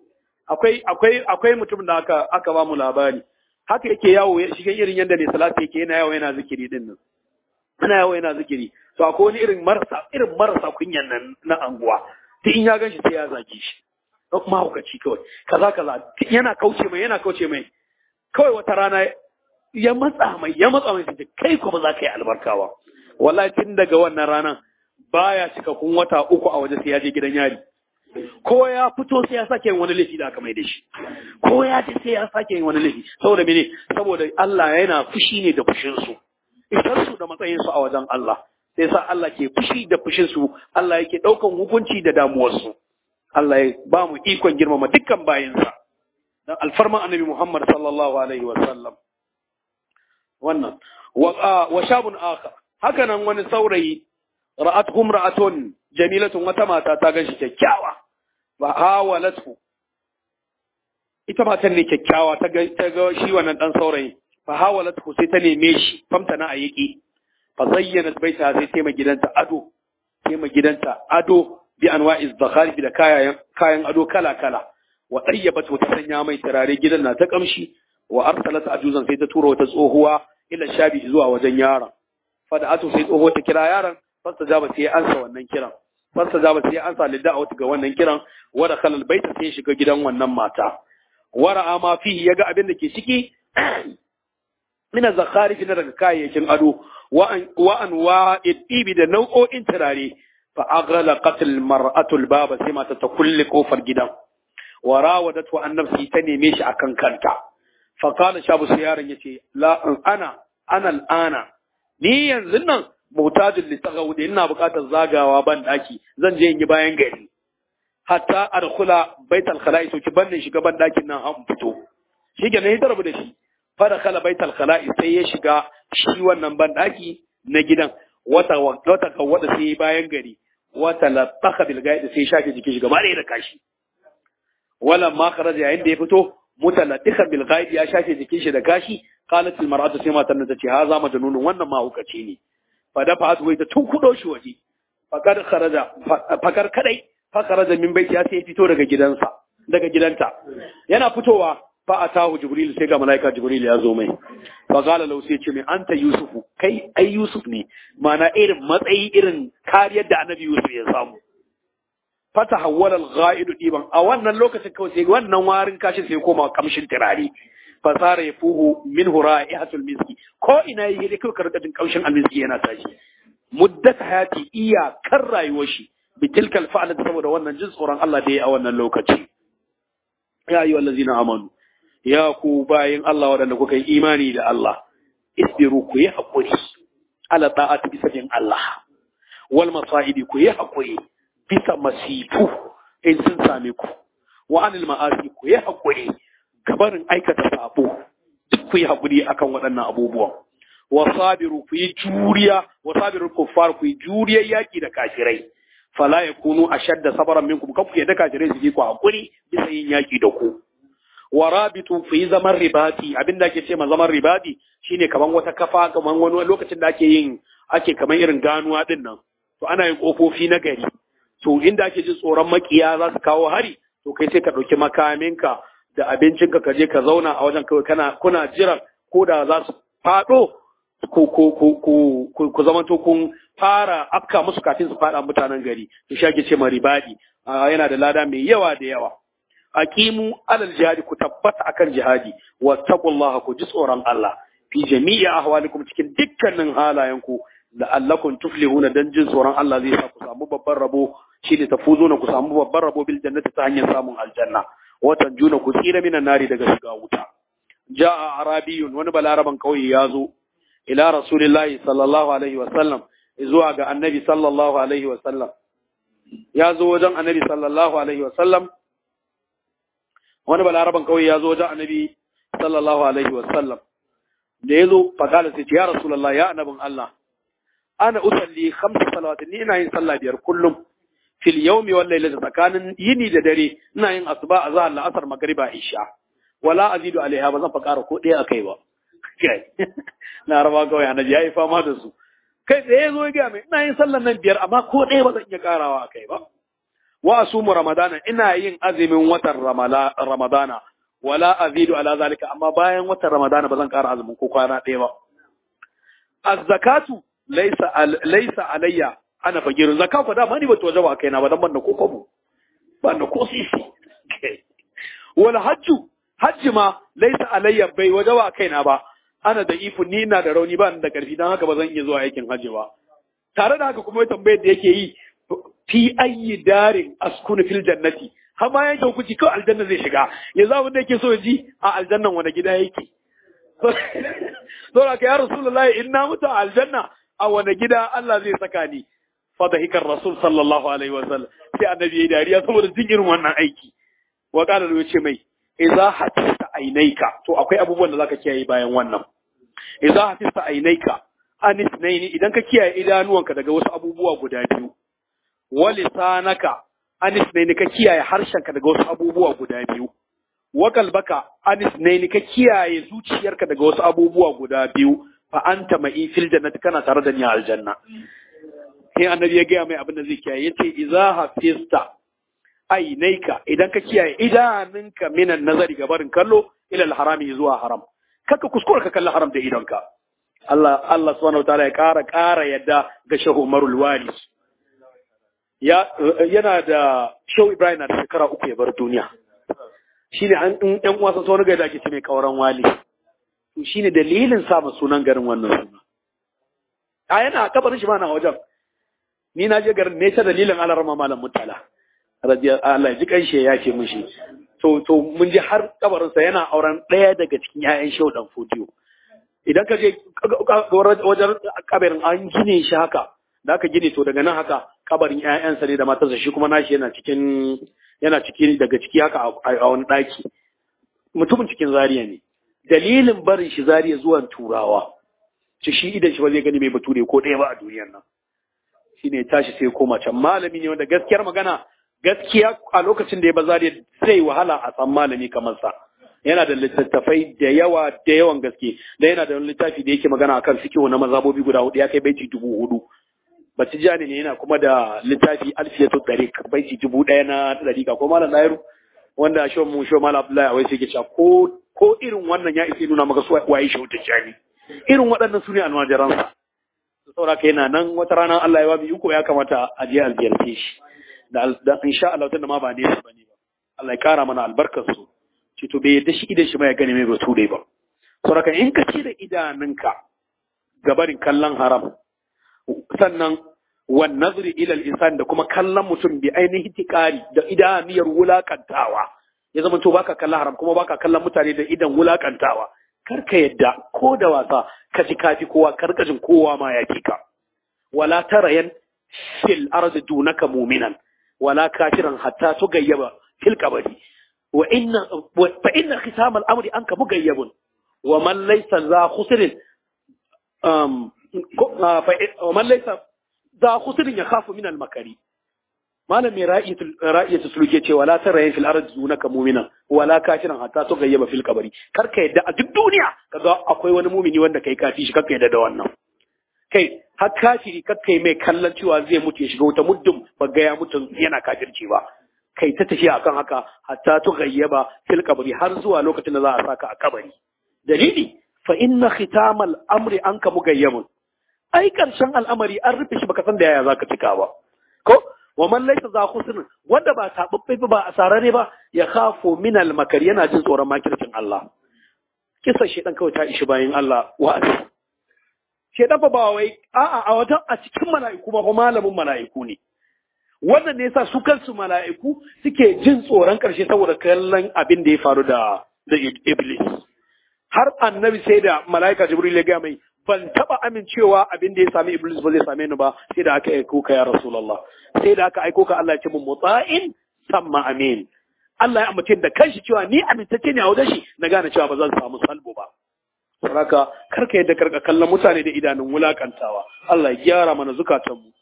akwai akwai akwai mutum da aka aka ba mu labari haka yake yawo ya shiga irin yanda ne salati yake yana yawo yana zikiri din nan ana yawo yana zikiri to akwai wani irin marasa irin marasa kunyan nan na anguwa ta in ya ganshi sai ya zaki shi mahaukaci kawai kaza kaza yana kauce mai yana kauce mai kawai wata rana ya matsa mai ya matsa mai sai kai kuma za ka yi albarkawa wallahi tun daga wannan ranan baya cika kun wata uku a waje sai ya je gidan yari ko ya fito sai ya sake yin wani laifi da aka mai da shi ko ya je sai ya sake yin wani laifi saboda mene saboda Allah yana fushi ne da fushin su isar su da matsayin su a wajen Allah sai sa Allah ke fushi da fushin su Allah yake daukan hukunci da damuwar su Allah ya ba mu ikon girmama dukkan bayinsa dan alfarman annabi Muhammad sallallahu alaihi wa sallam wannan wa shabun akhar haka nan wani saurayi ra'atuhum ra'atun jamilatun wata mata ta ganshi kyakkyawa fa hawalatu ita matan ne kyakkyawa ta ga ta ga shi wannan dan saurayi fa hawalatu sai ta neme shi famta na ayiki fa zayyana baita sai ta gidanta ado ta gidanta ado bi anwa'iz zakharif da kayan kayan ado kala kala wa tayyabat ta sanya mai turare gidan na ta kamshi wa arsalat ajuzan sai ta tura wata tsohuwa ila shabi zuwa wajen yaron fada atu sai tsoho ta kira yaron fasta jaba sai ya ansa wannan kiran fasta jaba sai ya ansa lidda ga wannan kiran wada khalal baita sai ya shiga gidan wannan mata wara ma fihi yaga abin da ke ciki min zakharif na daga kayayyakin ado wa an wa an wa idibi da nau'o'in turare fa aghlaqat al mar'atu al baba sai mata ta kulle kofar gidan wa rawadatu an nafsi ta neme shi akan kanta fa qala shabu sai yaron yace la ana ana al ana ni yanzu nan mutajin litagawu da ina buƙatar zagawa ban daki zan je in yi bayan gari hatta adkhula baital khala'i to ki bannin shiga ban dakin nan an fito shi ke ne rabu da shi fada khala baital khala'i sai ya shiga shi wannan ban daki na gidan wata wata kawada sai bayan gari wata lataka bil gaidi sai shafe jikin shi gaba da kashi wala ma kharaja yayin da ya fito mutalatika bil gaidi ya shafe jikin shi da kashi qalat al mar'atu sai matan ta ce ha za majnunun wannan ma hukaci ne fa da fa wai ta tunkudo shi waje fakar kharaja fakar kadai fakar da min baiti ya sai fito daga gidansa daga gidanta yana fitowa fa atahu jibril sai ga malaika jibril ya zo mai fa qala lahu sai ce mai anta yusufu kai ai yusuf ne mana irin matsayi irin kariyar da annabi yusuf ya samu fata hawwala al-gha'idu diban a wannan lokacin kawai sai wannan warin kashi sai koma kamshin turare fasara ya fuhu min ra'ihatul miski ko ina yi da kai karkadin kamshin almiski yana tashi muddat hayati iya kan rayuwar shi bi tilkal fa'ala saboda wannan jin tsoron Allah da ya a wannan lokaci ya ayyuhal ladzina amanu ya ku bayin Allah waɗanda kuka yi imani da Allah isbiru ku yi haƙuri ala ta'ati bisa bin Allah wal masaibi ku yi haƙuri bisa masifu in sun same ku wa anil ma'asi ku yi haƙuri gabarin aikata sabo duk ku yi haƙuri akan waɗannan abubuwan wa sabiru ku yi juriya wa sabiru kuffar ku yi juriyar yaki da kafirai fala yakunu ashadda sabran minkum kan ku yadda kafirai su yi ku haƙuri bisa yin yaki da ku wa rabitu fi zaman ribati abin da ake ce ma zaman ribati shine kaman wata kafa kaman wani lokacin da ake yin ake kaman irin ganuwa din nan to ana yin kofofi na gari to inda ake jin tsoron makiya za su kawo hari to kai sai ka ɗauki makaminka da abincinka ka je ka zauna a wajen kawai kana kuna jiran ko da za su faɗo ku ku ku ku ku zamanto kun fara afka musu kafin su faɗa mutanen gari to shi ake ce ma ribadi yana da lada mai yawa da yawa aqimu alal jihadi ku tabbata akan jihadi wattaqullaha ku ji tsoron Allah fi jami'i ahwalikum cikin dukkanin halayenku la'allakum tuflihuna dan jin tsoron Allah zai sa ku samu babban rabo shine tafuzuna ku samu babban rabo bil jannati ta hanyar samun aljanna watan juna ku tsira minan nari daga shiga wuta ja'a arabiyun wani balaraban kauye ya zo ila rasulillahi sallallahu alaihi wa sallam zuwa ga annabi sallallahu alaihi wa sallam ya zo wajen annabi sallallahu alaihi wa sallam wani balaraban kauye ya zo wajen annabi sallallahu alaihi wa sallam da ya zo fakala sai ce ya rasulullah ya annabin Allah ana usalli khamsa salawatin ni ina yin sallah biyar kullum fil yawmi wal lailati tsakanin yini da dare ina yin asuba azhar la asar magriba isha wala azidu alaiha ba zan fa ƙara ko ɗaya akai ba na raba kawai annabi yayi fama da su kai tsaye ya zo ya gaya mai ina yin sallan nan biyar amma ko ɗaya ba zan iya ƙarawa akai ba wa asumu ramadana ina yin azumin watan ramadana wala azidu ala zalika amma bayan watan ramadana ba zan ƙara azumin ko kwana ɗaya ba az-zakatu laysa laysa alayya ana fagirin zakka fa dama ni ba to wajaba kaina ba dan ban da ko kwabo ban da ko sisi wal hajju hajji ma laysa alayya bai wajaba kaina ba ana da ifu ni ina da rauni ba da karfi dan haka ba zan iya zuwa aikin hajji ba tare da haka kuma tambayar da yake yi fi ayyi darin askunu fil jannati har ma yanke hukunci kawai aljanna zai shiga yanzu abin da yake so ya ji a aljannan wani gida yake saboda ka ya rasulullahi in na mutu a aljanna a wani gida Allah zai saka ni fadahikar rasul sallallahu alaihi wa sallam sai annabi yayi dariya saboda jin irin wannan aiki wa qala ya ce mai idza hatista ainaika to akwai abubuwan da zaka kiyaye bayan wannan idza hatista ainaika anis naini idan ka kiyaye idanuwanka daga wasu abubuwa guda biyu wa lisanaka anis naini ka kiyaye harshenka daga wasu abubuwa guda biyu wa kalbaka anis naini ka kiyaye zuciyarka daga wasu abubuwa guda biyu fa anta ma'i fil jannati kana tare da ni a aljanna sai annabi ya gaya mai abin da zai kiyaye yace idza hafista ainaika idan ka kiyaye idanunka minan nazari ga barin kallo ila harami zuwa haram kaka kuskura ka kalli haram da idonka Allah Allah subhanahu wataala ya ƙara ƙara yadda ga Shehu Umarul Wali ya yana da Shehu Ibrahim na da shekara uku ya bar duniya shine an in ɗan uwa sun wani gari da ake ce mai kauran wali to shine dalilin sa ma sunan garin wannan suna a yana kabarin shi ma na wajen ni na je garin ne ta dalilin alarma malam mutala radiyallahu Allah ya ji kanshi ya ce mishi to to mun je har kabarin sa yana auren ɗaya daga cikin ƴaƴan Shehu Dan Fodiyo idan ka je wajen kabarin an gine shi haka da aka gine to daga nan haka kabarin ƴaƴansa ne da matarsa shi kuma nashi yana cikin yana cikin daga ciki haka a wani ɗaki mutumin cikin zariya ne dalilin barin shi zariya zuwan turawa ci shi idan shi ba zai gani mai bature ko ɗaya ba a duniyar nan shi ne tashi sai koma can malami ne wanda gaskiyar magana gaskiya a lokacin da ya ba zariya sai wahala a san malami kamar sa yana da littattafai da yawa da yawan gaske da yana da wani littafi da yake magana akan fikihu na mazhabobi guda hudu ya kai baiti dubu hudu Batijani ne yana kuma da littafi alfiyatu tariq baiti dubu ɗaya na dariƙa ko malam Dairu wanda shon mu shon malam Abdullahi awai sai ke cewa ko ko irin wannan ya isa nuna maka su waye shi Tijani irin waɗannan su ne almajiran sa saboda kai yana nan wata rana Allah ya wabi uku ya kamata a je alziyarce shi da da insha Allah tunda ma ba ne su bane ba Allah ya kara mana albarkar su ce to bai yadda shi idan shi ma ya gane mai batu dai ba saboda in ka ci da idanunka gabarin kallon haram sannan wan nazri ila al-insan da kuma kallon mutum bi ainihin tikari da idaniyar wulakantawa ya zama to baka kallon haram kuma baka kallon mutane da idan wulakantawa kar ka yadda ko da wasa ka ci kafi kowa karkashin kowa ma ya ka wala tarayan fil ardi dunaka mu'minan wala kafiran hatta tugayyaba fil qabri wa inna fa inna khisam al-amri anka mugayyabun wa man laysa za khusrin um ومن ليس ذا خسر يخاف من المكري malam mai ra'iyatu suluke ce wala tara yin fil ardi dunaka mu'mina wala kafiran hatta to gayyaba fil kabari kar ka yadda a duk duniya kaga akwai wani mumini wanda kai kafi shi kar ka yadda da wannan kai har kafiri kar kai mai kallon cewa zai mutu ya shiga wuta muddin ba ga ya mutu yana kafirci ba kai ta tafiya akan haka hatta to gayyaba fil kabari har zuwa lokacin da za a saka a kabari dalili fa inna khitamal amri anka mugayyabun ai karshen al'amari an rufe shi baka san da yaya zaka cika ba ko wa man laysa za khusn wanda ba tababbe ba a sarare ba ya khafu min al makar yana jin tsoron makircin Allah kisa shedan kawai ta ishi bayan Allah wa shedan fa ba wai a'a a wajen a cikin mala'iku ba malamin mala'iku ne wannan ne yasa su kansu mala'iku suke jin tsoron karshe saboda kallon abin da ya faru da da iblis har annabi sai da mala'ika jibril ya ga mai ban taba amincewa abin da ya sami iblis ba zai same ni ba sai da aka aiko ka ya rasulullah sai da aka aiko ka Allah ya ce mun mutsa'in samma amin Allah ya amince da kanshi cewa ni amintacce ne a wajen shi na gane cewa ba zan samu salbo ba saraka karka yadda karka kallon mutane da idanun wulakantawa Allah ya gyara mana zukatan mu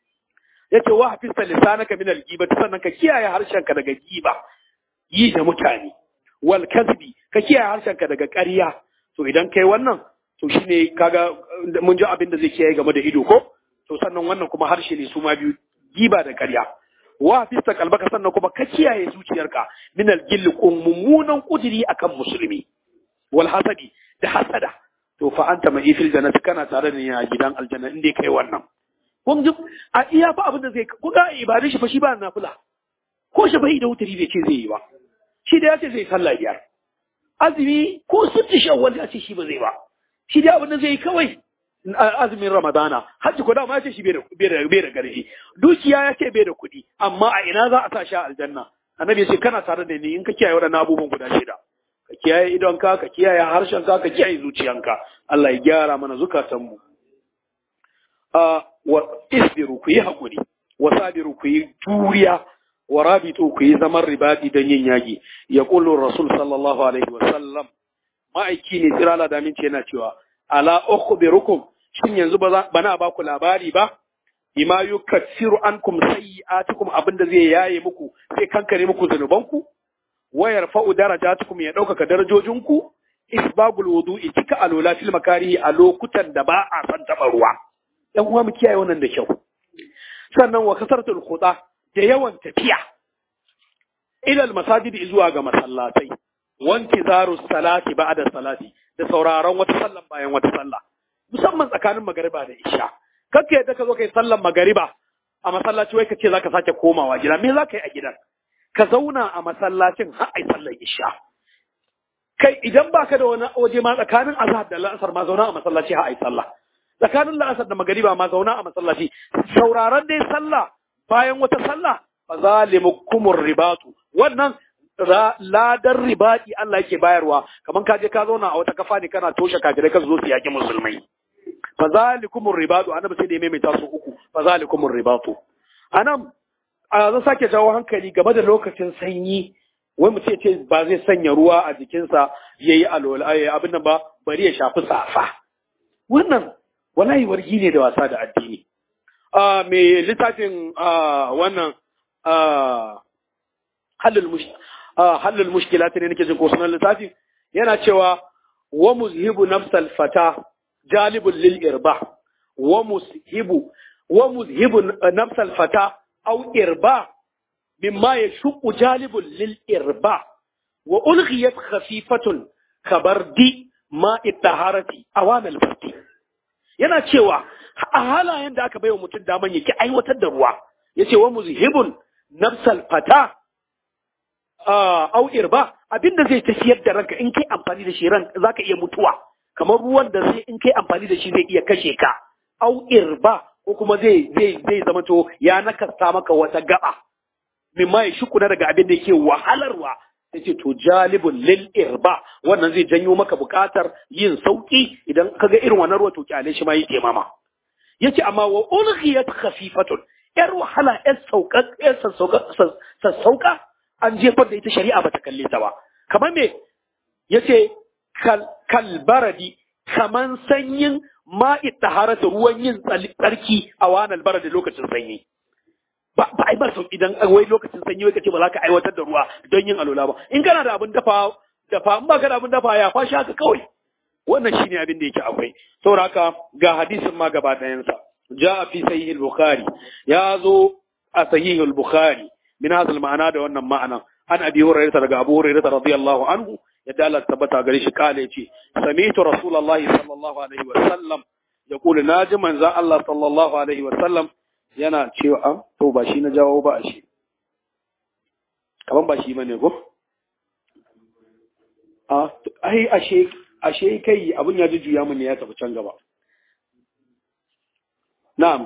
yace wa hafista lisanaka min al-ghiba sannan ka kiyaye harshenka daga giba yi da mutane wal kadhibi ka kiyaye harshenka daga ƙarya to idan kai wannan to shine kaga mun ji abin da zai kiyaye game da ido ko to sannan wannan kuma harshe ne su ma biyu giba da ƙarya wa fista kalbaka sannan kuma ka kiyaye zuciyarka min al-gill mummunan kudiri akan musulmi wal hasadi da hasada to fa anta mai fil jannati kana tare da ni a gidan aljanna in dai kai wannan kun ji a iya fa abin da zai ku ga ibadun shi fa shi ba nafila ko shi bai da wutari bai ce zai yi ba shi da ya ce zai sallah biyar azumi ko sitti shawwal ya ce shi ba zai ba shi da abin da zai yi kawai azumin ramadana hajji ko dama ya ce shi bai da garji dukiya ya ce bai da kuɗi amma a ina za a sa shi a aljanna annabi ya ce kana tare da ni in ka kiyaye waɗannan abubuwan guda shida ka kiyaye idonka ka kiyaye harshenka ka kiyaye zuciyanka Allah ya gyara mana zukatanmu a wa isbiru ku yi hakuri wa sabiru ku yi juriya wa rabitu ku yi zaman ribadi don yin yaki ya kullu rasul sallallahu alaihi wa sallam ma'aiki ne tsirala da minci yana cewa ala ukhbirukum shin yanzu ba na ba ku labari ba bima yukaffiru ankum sayyi'atikum abinda zai yaye muku sai kankare muku zanubanku wa yarfa'u darajatukum ya ɗaukaka darajojinku isbagul wudu'i cika alola fil makarihi a lokutan da ba a san taɓa ruwa ɗan uwa mu kiyaye wannan da kyau sannan wa kasartul khuda da yawan tafiya ila al masajid zuwa ga masallatai wanti zaru salati ba'da salati da sauraron wata sallan bayan wata sallah musamman tsakanin magariba da isha kakka yadda ka zo kai sallan magariba a masallaci wai ka ce zaka sake komawa gida me za ka yi a gidan ka zauna a masallacin har ai sallar isha kai idan baka da wani waje ma tsakanin azhar da la'asar ma zauna a masallaci har ai sallah tsakanin la'asar da magariba ma zauna a masallaci sauraron dai sallah bayan wata sallah fa zalimukumur ribatu wannan ladan ribadi Allah yake bayarwa kaman ka je ka zauna a wata kafa ne kana toshe kafirai ka zo su yaki musulmai fa zalikumur ribatu annabi sai da ya maimaita su uku fa zalikumur ribatu anan a zan sake jawo hankali game da lokacin sanyi wai mu ce ce ba zai sanya ruwa a jikinsa yayi alola abin nan ba bari ya shafi safa wannan wallahi wargi ne da wasa da addini a me littafin wannan halul mushkilat ne nake jin ko sunan littafin yana cewa wa muzhibu nafsal fata jalibul lil irba wa muzhibu wa muzhibu nafsal fata aw irba mimma yashqu jalibul lil irba wa ulghiyat khafifatun kabardi ma ittaharati awanal fati yana cewa a halayen da aka baiwa mutum daman yake aiwatar da ruwa yace wa muzhibun nafsal fata au irba abinda zai tafiyar da ranka in kai amfani da shi ran zaka iya mutuwa kamar ruwan da sai in kai amfani da shi zai iya kashe ka au irba ko kuma zai zai zai zama to ya nakasta maka wata gaba mimma ya shukuna daga abin da yake wahalarwa yace to jalibun lil irba wannan zai janyo maka bukatar yin sauki idan kaga irin wannan ruwa to kyale shi ma yi temama yace amma wa ulghiyat khafifatun yar wahala yar sauka yar sassauka an jefar da ita shari'a bata kalle ta ba kamar me yace kal kalbaradi kaman sanyin ma'i taharata ruwan yin tsarki a wanal baradi lokacin sanyi ba ba ai bar sauki idan wai lokacin sanyi wai kace ba za ka aiwatar da ruwa don yin alola ba in kana da abin dafa dafa in ba ka da abin dafa ya fashi haka kawai wannan shine abin da yake akwai saboda haka ga hadisin ma gaba ɗayansa جاء في صحيح البخاري يا ذو صحيح البخاري من هذا المعنى ده wannan ma'ana an abi hurairah daga abu hurairah radiyallahu anhu yadda Allah tabbata gare shi kale yace sami'tu rasulullahi sallallahu alaihi wa sallam yaqulu naji manzo Allah sallallahu alaihi wa sallam yana cewa to ba shi na jawo ba shi kaman ba shi bane ko a ai ashe ashe kai abun ya jujjuya mun ne ya tafi can gaba Na'am.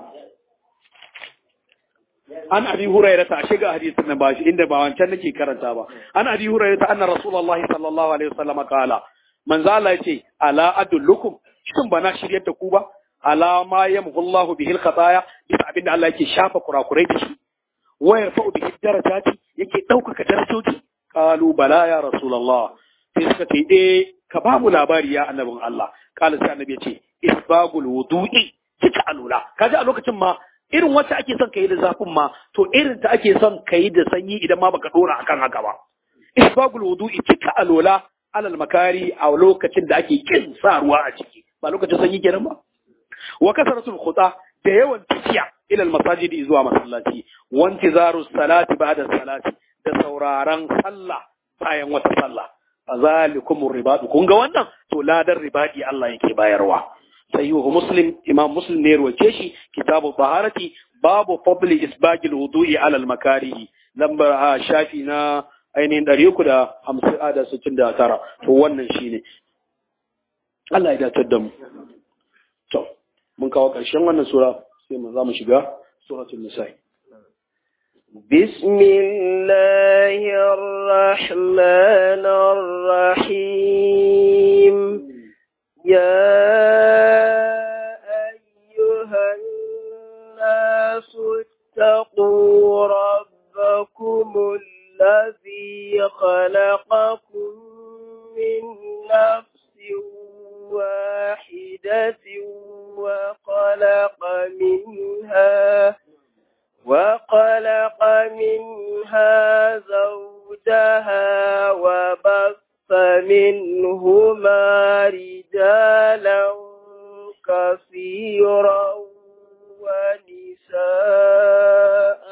An abi hurairah ta shiga hadisin nan ba shi inda ba wancan nake karanta ba. An abi hurairah ta anna Rasulullah sallallahu alaihi wasallam kala. Manzo Allah yace ala adullukum shin bana shiryar da ku ba? Ala ma yamhu Allah bihi al-khataya bisa abinda Allah yake shafa kurakurai da shi. Wa yarfa'u bihi darajati yake daukaka darajoji. Qalu bala ya Rasulullah. Sai suka ce eh ka ba mu labari ya annabin Allah. Kala sai annabi yace isbagul wudu'i cika alula kaji a lokacin ma irin wacce ake son kayi da zafin ma to irin ta ake son kayi da sanyi idan ma baka dora akan haka ba isbagul wudu'i cika alula alal makari a lokacin da ake kin sa ruwa a ciki ba lokacin sanyi kenan ba wa kasratul khuta da yawan tafiya ila masajidi zuwa masallaci wa intizaru salati ba'da salati da sauraron sallah bayan wata sallah fazalikumur ribadu kun ga wannan to ladan ribadi Allah yake bayarwa sahihu muslim imam muslim ne ruwace shi kitabu taharati babu fadli isbagil wudu'i ala al makarihi lambar a shafi na ainihin ɗari uku da hamsin a da sittin da tara to wannan shine Allah ya datar da mu to mun kawo ƙarshen wannan sura sai mu za mu shiga suratul nisa'i بسم الله الرحمن الرحيم يا أيها الناس اتقوا ربكم الذي خلقكم من نفس واحدة وخلق منها وخلق منها زوجها وبث منهما رجالا كثيرا ونساء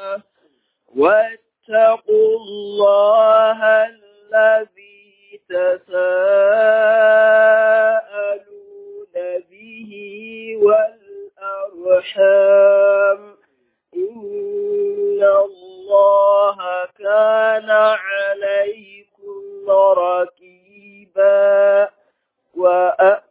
واتقوا الله الذي تساءلون به والأرحام إن الله كان عليكم رقيبا وأ...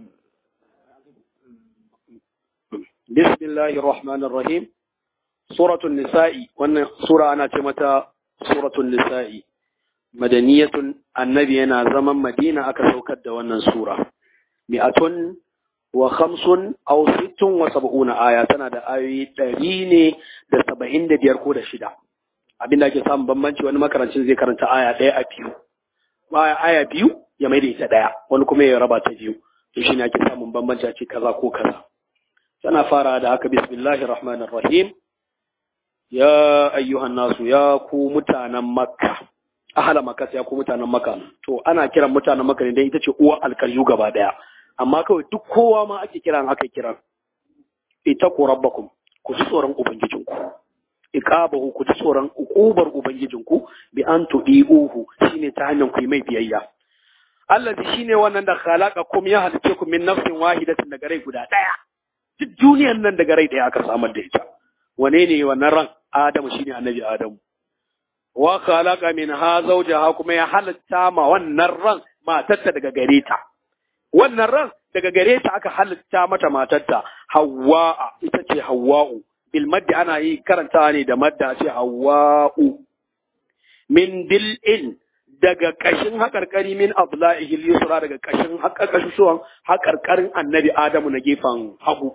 بسم الله الرحمن الرحيم سورة النساء وأن سورة أنا تمتا سورة النساء مدنية النبي أنا زمن مدينة أكسوكد وأن سورة مئة وخمس أو ست وسبعون آية تنا دا آية تريني دا سبعين دا بيركو دا شدا abin da ake samun bambanci wani makarancin zai karanta aya ɗaya a biyu aya aya biyu ya mai da ita ɗaya wani kuma ya raba ta biyu to shine ake samun bambanci a ce kaza ko kaza tana fara da haka bismillahir rahmanir rahim ya ayyuhan nasu ya ku mutanen makka ahala makka ya ku mutanen makka to ana kiran mutanen makka ne dan ita ce uwa alkaryu gaba daya amma kawai duk kowa ma ake kiran aka kiran ita ku rabbakum ku ji tsoron ubangijinku iqabahu ku ji tsoron uqubar ubangijinku bi an tudiuhu shine ta hanyar ku yi mai biyayya allazi shine wannan da khalaqakum ya halice ku min nafsin wahidatin daga rai guda daya duk duniyar nan daga rai daya aka samar da ita wane ne wannan ran adamu shine annabi adamu wa khalaqa minha zawjaha kuma ya halitta ma wannan ran matarta daga gare ta wannan ran daga gare ta aka halitta mata matarta Hawwa ita ce Hawwa'u bil maddi ana yi karanta ne da madda ce Hawwa'u min dil'in daga kashin haƙarƙari min abla'ihi yusra daga kashin haƙarƙashuwan haƙarƙarin annabi Adamu na gefen hagu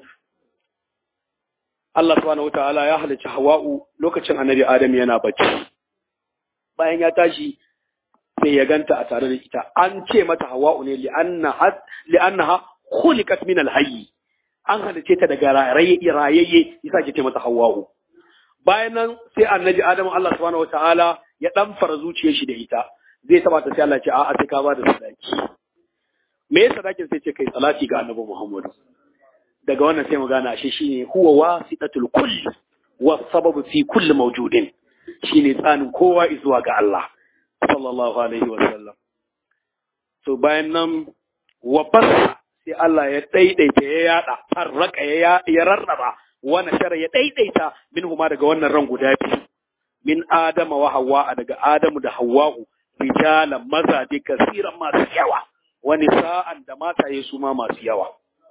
Allah subhanahu wataala ya halicci Hawwa'u lokacin annabi Adamu yana bacci bayan ya tashi sai ya ganta a tare da ita an ce mata hawa'u ne li'annaha khuliqat min al-hayy an halice ta daga rayayye yasa ke ce mata hawa'u bayan nan sai annabi adamu Allah subhanahu wataala ya dan fara zuciyar shi da ita zai taba ta sai Allah ce a'a sai ka ba da sadaki me yasa sadakin sai ce kai salati ga annabi Muhammad daga wannan sai mu gane ashe shine huwa wasitatul kull wa sababu fi kulli mawjudin shine tsanin kowa zuwa ga Allah sallallahu alaihi wa sallam to bayan nan wa basa sai Allah ya daidaita ya yada farraka ya ya rarraba wa nashara ya daidaita minhuma daga wannan ran guda biyu min adama wa hawa daga adamu da hawwa'u rijalan mazaje kasiran masu yawa wa nisa'an da mataye su ma masu yawa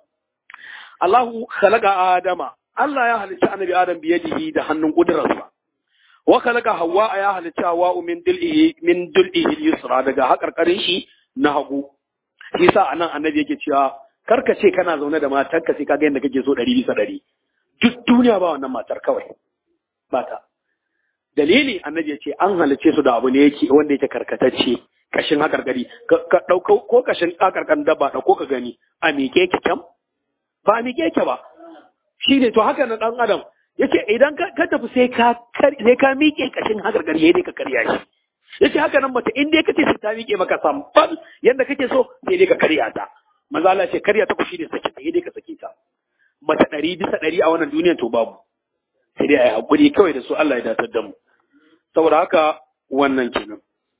Allahu khalaqa adama Allah ya halicci annabi Adam biyadihi da hannun kudurarsa wa khalaqa Hawwa ya halicci Hawwa min dil'ihi min dil'ihi yusra daga hakarkarin shi na hagu shi sa anan annabi yake cewa karka ce kana zaune da matarka sai kaga yadda kake so ɗari bisa ɗari duk duniya ba wannan matar kawai ba ta dalili annabi ya ce an halicce su da abu ne yake wanda yake karkatacce kashin hakarkari ka ɗauko ko kashin hakarkan dabba ɗauko ka gani a miƙe ki kyam ba a miƙe ki ba shi ne to haka na ɗan adam yace idan ka tafi sai ka sai ka miƙe kashin hakarkari yayi dai ka karya shi yace haka nan mace in dai kace sai ta miƙe maka sambal yanda kake so sai dai ka karya ta manzo Allah ce karya ta ku shi ne sake ta dai ka sake ta mace ɗari bisa ɗari a wannan duniyar to babu sai dai a yi haƙuri kawai da su Allah ya datar da mu saboda haka wannan kenan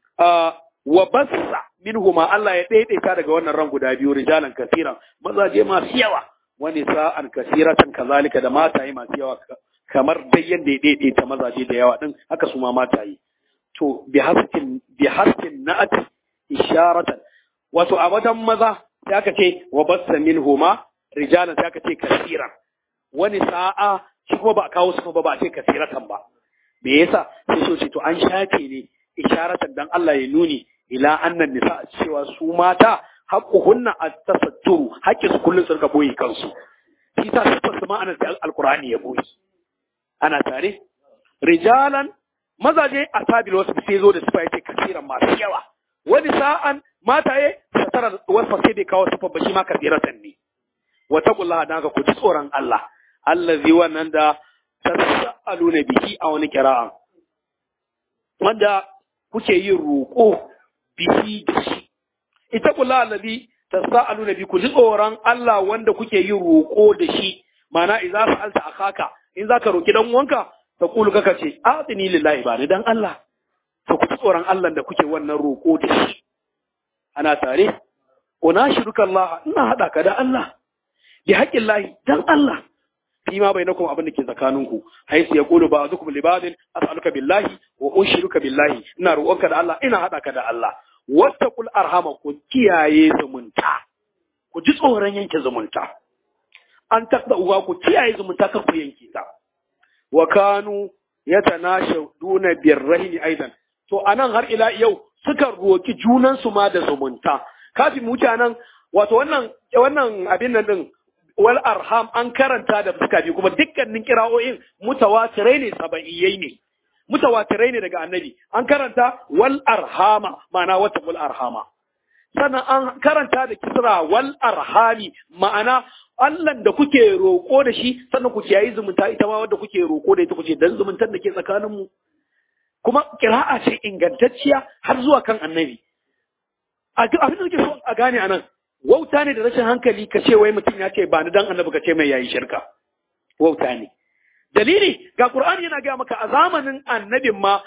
wa bassa minhuma Allah ya daidaita daga wannan ran guda biyu rijalan kasiran mazaje masu yawa wani sa'an kasiratan kazalika da mataye masu yawa kamar dai yadda ya daidaita mazaje da yawa din haka su ma mataye to bi haskin bi haskin na'at isharatan wato a wajen maza sai aka ce wa bassa minhuma rijalan sai aka ce kasiran wani sa'a shi kuma ba a kawo su ba ba a ce kasiratan ba me yasa sai so ce to an shafe ne isharatan dan Allah ya nuni ila annan nisa cewa su mata haqquhunna at-tasatturu haƙƙin su kullun sun ka boye kansu shi ta sifar su ma'anar sai alqur'ani ya boye ana tare rijalan mazaje asabil wasu sai zo da sifa yace kasiran masu yawa wani sa'an mataye satara wasu sai bai kawo sifa ba shi ma kasiratan ne wa taqullaha dan ka ku ji tsoron Allah allazi wannan da tas'aluna bihi a wani kira'a wanda kuke yin roƙo bihi da shi ita kula allazi tas'aluna bi ku ji tsoron Allah wanda kuke yin roƙo da shi mana idza sa'alta akaka in zaka roki dan uwanka ta kulu kaka ce atini lillahi ba ni dan Allah to ku ji tsoron Allah da kuke wannan roƙo da shi ana tare unashiruka Allah ina hada ka da Allah bi haƙƙin lahi dan Allah fi ma bainakum abin da ke tsakaninku haisu ya qulu ba'dukum li ba'din as'aluka billahi wa unshiruka billahi ina roƙonka da Allah ina haɗa ka da Allah wattaqul arhama ku kiyaye zumunta ku ji tsoron yanke zumunta an takda uwa ku kiyaye zumunta kar ku yanke ta wa kanu yatanashaduna birrahimi aidan to anan har ila yau suka roki junan su ma da zumunta kafin mutanen wato wannan wannan abin nan din wal arham an karanta da fuska biyu kuma dukkanin kira'o'in mutawatirai ne sabaiyai ne mutawatirai ne daga annabi an karanta wal arhama ma'ana wata wal arhama sannan an karanta da kisra wal arhami ma'ana Allahn da kuke roƙo da shi sannan ku kiyayi zumunta ita ma wadda kuke roƙo da ita kuce dan zumuntar da ke tsakanin mu kuma kira'a ce ingantacciya har zuwa kan annabi abin da nake so a gane anan wauta ne da rashin hankali ka ce wai mutum ya ce ba ni dan annabi ka ce mai yayi shirka wauta ne dalili ga qur'ani yana gaya maka a zamanin annabin ma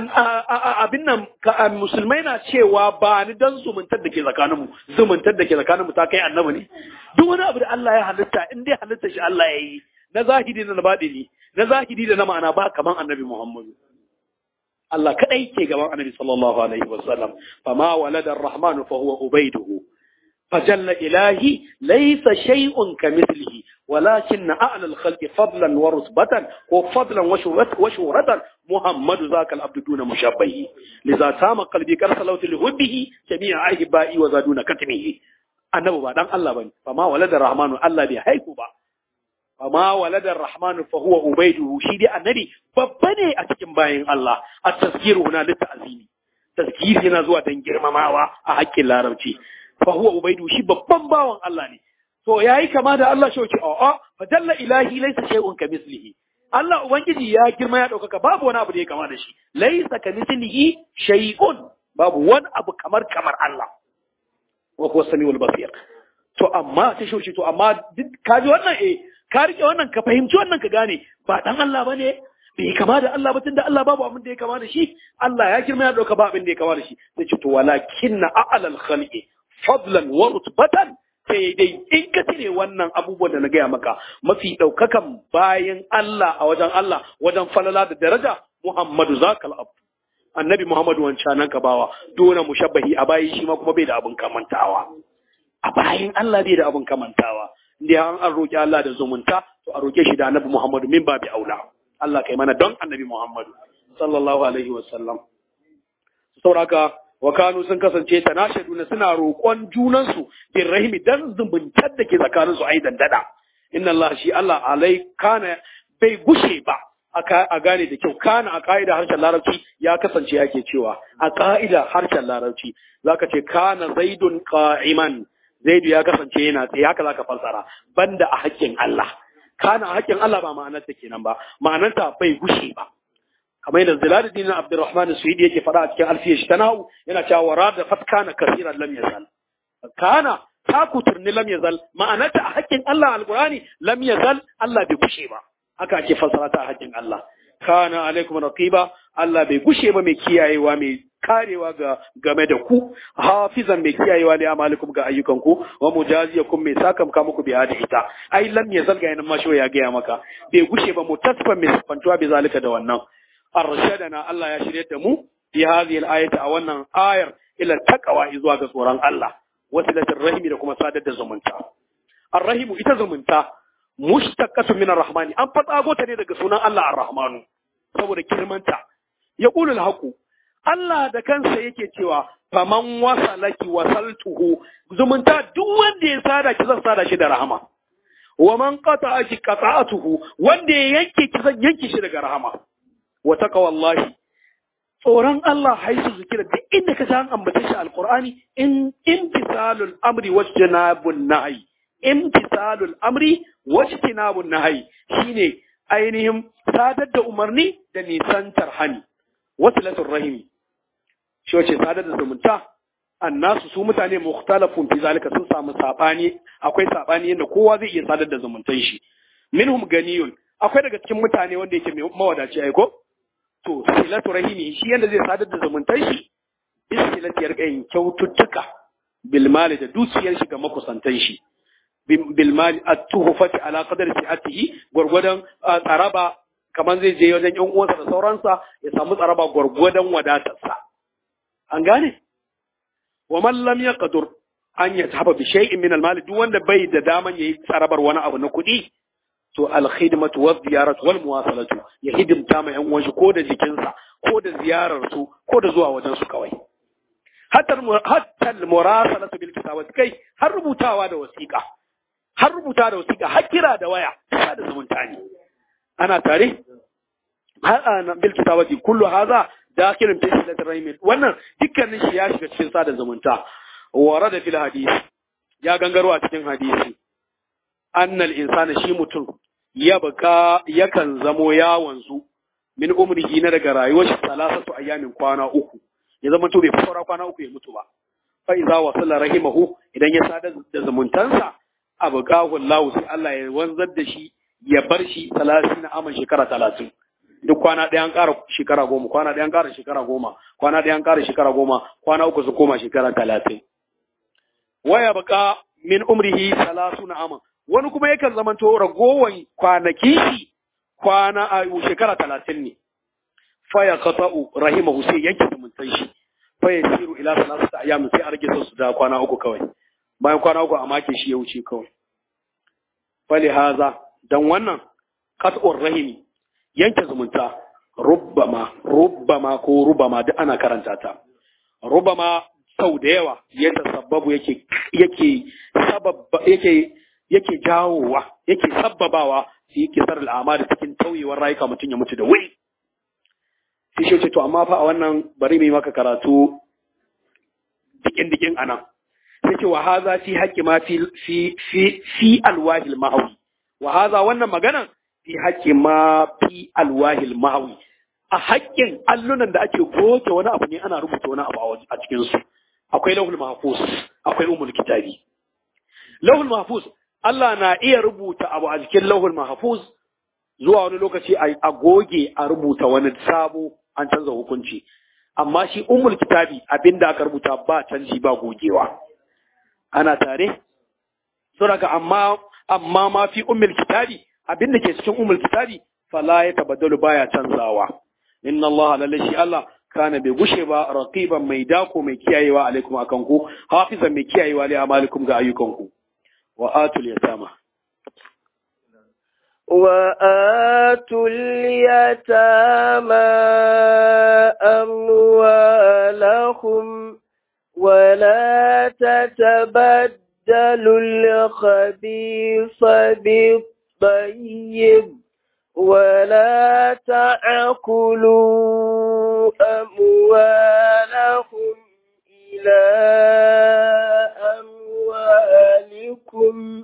abin nan musulmai na cewa ba ni dan zumuntar da ke tsakaninmu zumuntar da ke tsakaninmu ta kai annabi ne duk wani abu da Allah ya halitta in dai halitta shi Allah ya yi na zahiri da na baɗini na zahiri da na ma'ana ba kaman annabi Muhammadu Allah kadai ke gaban annabi sallallahu alaihi wasallam fama walada ar-rahmanu fa huwa ubaiduhu فجل إلهي ليس شيء كمثله ولكن أعلى الخلق فضلا ورتبة وفضلا وشهرة محمد ذاك العبد دون مشابه لذا تام قلبي كرسلوت لهبه جميع أحبائي وزادون كتمه annabi ba dan Allah bane fa ma walada rahmanu Allah bai haihu ba fa ma walada rahmanu fa huwa ubaiduhu shi dai annabi babba ne a cikin bayin Allah at tazkiru huna lit ta'zimi tazkiri yana zuwa dan girmamawa a haƙƙin larabci fa huwa ubaidu shi babban bawan Allah ne to yayi kama da Allah shi wace a'a fa dalla ilahi laysa shay'un kamislihi Allah ubangiji ya girma ya daukaka babu wani abu da ya kama da shi laysa kamislihi shay'un babu wani abu kamar kamar Allah wa huwa samiul basir to amma ta shi to amma ka ji wannan eh ka rike wannan ka fahimci wannan ka gane ba dan Allah bane bai kama da Allah ba tunda Allah babu abin da ya kama da shi Allah ya girma ya dauka ba abin da ya kama da shi sai ce to walakinna a'lal khalqi fadlan wa rutbatan sai dai in ka cire wannan abubuwan da na gaya maka mafi ɗaukakan bayan Allah a wajen Allah wajen falala da daraja Muhammadu zakal abu annabi Muhammadu wancan nan ka bawa dole mushabbahi a bayi shi ma kuma bai da abin kamantawa a bayan Allah bai da abin kamantawa inda an an roki Allah da zumunta to a roke shi da annabi Muhammadu min babi aula Allah kai mana don annabi Muhammadu sallallahu alaihi wasallam sauraka wa kanu sun kasance tanashaduna suna roƙon junansu bin rahimi dan zumuntar da ke tsakanin su ai dandada inna Allah shi Allah alai kana bai gushe ba a gane da kyau kana a ka'ida harshen larabci ya kasance yake cewa a ka'ida harshen larabci zaka ce kana zaidun qa'iman zaidu ya kasance yana tsaye haka zaka fassara banda a haƙƙin Allah kana a haƙƙin Allah ba ma'anarta kenan ba ma'anarta bai gushe ba kamar yadda Zilaluddin Abdurrahman Suhidi yake faɗa a cikin alfiyar shi ta nahu yana cewa wara da fatkana kasiran lam yazal kana ta kuturni lam yazal ma'anarta a hakkin Allah alqurani lam yazal Allah bai gushe ba haka ake fassara ta a hakkin Allah kana alaikum raqiba Allah bai gushe ba mai kiyayewa mai karewa ga game da ku hafizan mai kiyayewa li amalikum ga ayyukanku wa mujaziyakum mai sakamka muku bi hada ita ai lam yazal ga yanan masho ya gaya maka bai gushe ba mutasfan mai sifantuwa bi zalika da wannan arshadana Allah ya shirye da mu fi hadhihi al-ayati a wannan ayar ila taqwa zuwa ga tsoron Allah wasilatir rahimi da kuma sadar da zumunta ar-rahimu ita zumunta mushtaqatu min ar-rahmani an fatsago ta ne daga sunan Allah ar-rahmanu saboda kirmanta yaqulu al-haqu Allah da kansa yake cewa faman wasalaki wasaltuhu zumunta duk wanda ya sada ki zan sada shi da rahama wa man qata'aki qata'atuhu wanda ya yanke ki zan yanke shi daga rahama wa taqwallahi tsoron Allah haisu zikira duk inda ka san ambace shi alqur'ani in imtisalul amri wajtanabun nahi imtisalul amri wajtanabun nahi shine ainihin sadar da umarni da nisantar hani wasilatul rahimi shi wace sadar da zumunta annasu su mutane mukhtalafun fi zalika sun samu sabani akwai sabani yadda kowa zai iya sadar da zumuntan shi minhum ganiyun akwai daga cikin mutane wanda yake mawadaci aiko to silatu rahimi shi yanda zai sadar da zumuntan shi bisilati ya yin kyaututtuka bil mali da dukiyar shi ga makusantan shi bil mali at-tuhfati ala qadri si'atihi gurgudan tsaraba kamar zai je wajen yan uwansa da sauransa ya samu tsaraba gurgudan wadatarsa an gane wa man lam yaqdur an yatahaba bi shay'in min al-mali duk wanda bai da daman yayi tsarabar wani abu na kuɗi to al-khidmatu wa ziyaratu wal muwasalatu ya hidimta ma yan uwan shi ko da jikinsa ko da ziyarar su ko da zuwa wajen su kawai hatta hatta al-murasalatu bil kitabati kai har rubutawa da wasiƙa har rubuta da wasiƙa har kira da waya ta da zumunta ne ana tare har ana bil kitabati kullu hadha dakhilun fi silatir rahim wannan dukkanin shi ya shiga cikin sada zumunta warada fil hadisi ya gangaro a cikin hadisi annal insana shi mutum ya baka yakan zamo ya wanzu min umrihi na daga rayuwar shi salasatu ayyamin kwana uku ya zama to bai fi saura kwana uku ya mutu ba fa iza wasala rahimahu idan ya sadar da zumuntansa abqahu Allah sai Allah ya wanzar da shi ya bar shi 30 na aman shekara 30 duk kwana ɗaya an ƙara shekara goma kwana ɗaya an ƙara shekara goma kwana ɗaya an ƙara shekara goma kwana uku su koma shekara talatin waya baka min umrihi salasu na aman wani kuma yakan zamanto ragowan kwanaki shi kwana a shekara talatin ne faya qata'u rahimahu sai yanke zumuntan shi faya siru ila salasata ayyam sai a rage su da kwana uku kawai bayan kwana uku a make shi ya wuce kawai fali haza dan wannan qat'ur rahimi yanke zumunta rubbama rubbama ko rubama duk ana karanta ta rubbama sau da yawa ya tasabbabu yake yake sababba yake yake jawowa yake sabbabawa shi yake sar al'amari cikin tauyewar rayuka mutum ya mutu da wuri sai shi ce to amma fa a wannan bari mai maka karatu dikin dikin anan sai ce wa haza fi haqqi ma fi fi fi fi alwahil mahawi wa haza wannan maganan fi haƙƙi ma fi alwahil ma'awi a haƙƙin allunan da ake goge wani abu ne ana rubuta wani abu a cikin su akwai lauhul mahfuz akwai umul kitabi lauhul mahfuz Allah na iya rubuta abu a cikin lauhul mahfuz zuwa wani lokaci a goge a rubuta wani sabo an canza hukunci amma shi umul kitabi abinda aka rubuta ba canji ba gogewa ana tare saboda amma amma ma fi ummul kitabi abin da ke cikin umul kitabi fala ya tabaddalu baya canzawa inna Allah lalle shi Allah kana bai gushe ba raqiban mai dako mai kiyayewa alaikum akan ku hafizan mai kiyayewa li amalikum ga ayyukan ku wa atul yatama wa atul yatama amwalahum wa la tatabaddalu al-khabitha bi طيب ولا تأكلوا أموالهم إلى أموالكم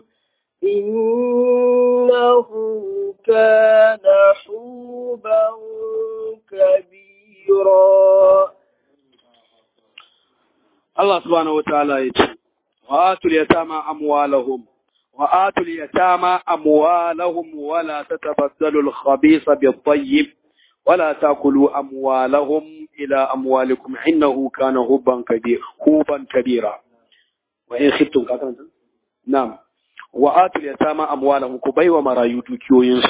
إنه كان حوبا كبيرا الله سبحانه وتعالى يقول وآتوا اليتامى أموالهم وآتوا اليتامى أموالهم ولا تتبدلوا الخبيث بالطيب ولا تأكلوا أموالهم إلى أموالكم إنه كان هبا كبير هوبا كبيرا وإن خفتم نعم وآتوا اليتامى أموالهم كبي ومرايو دوكيوينس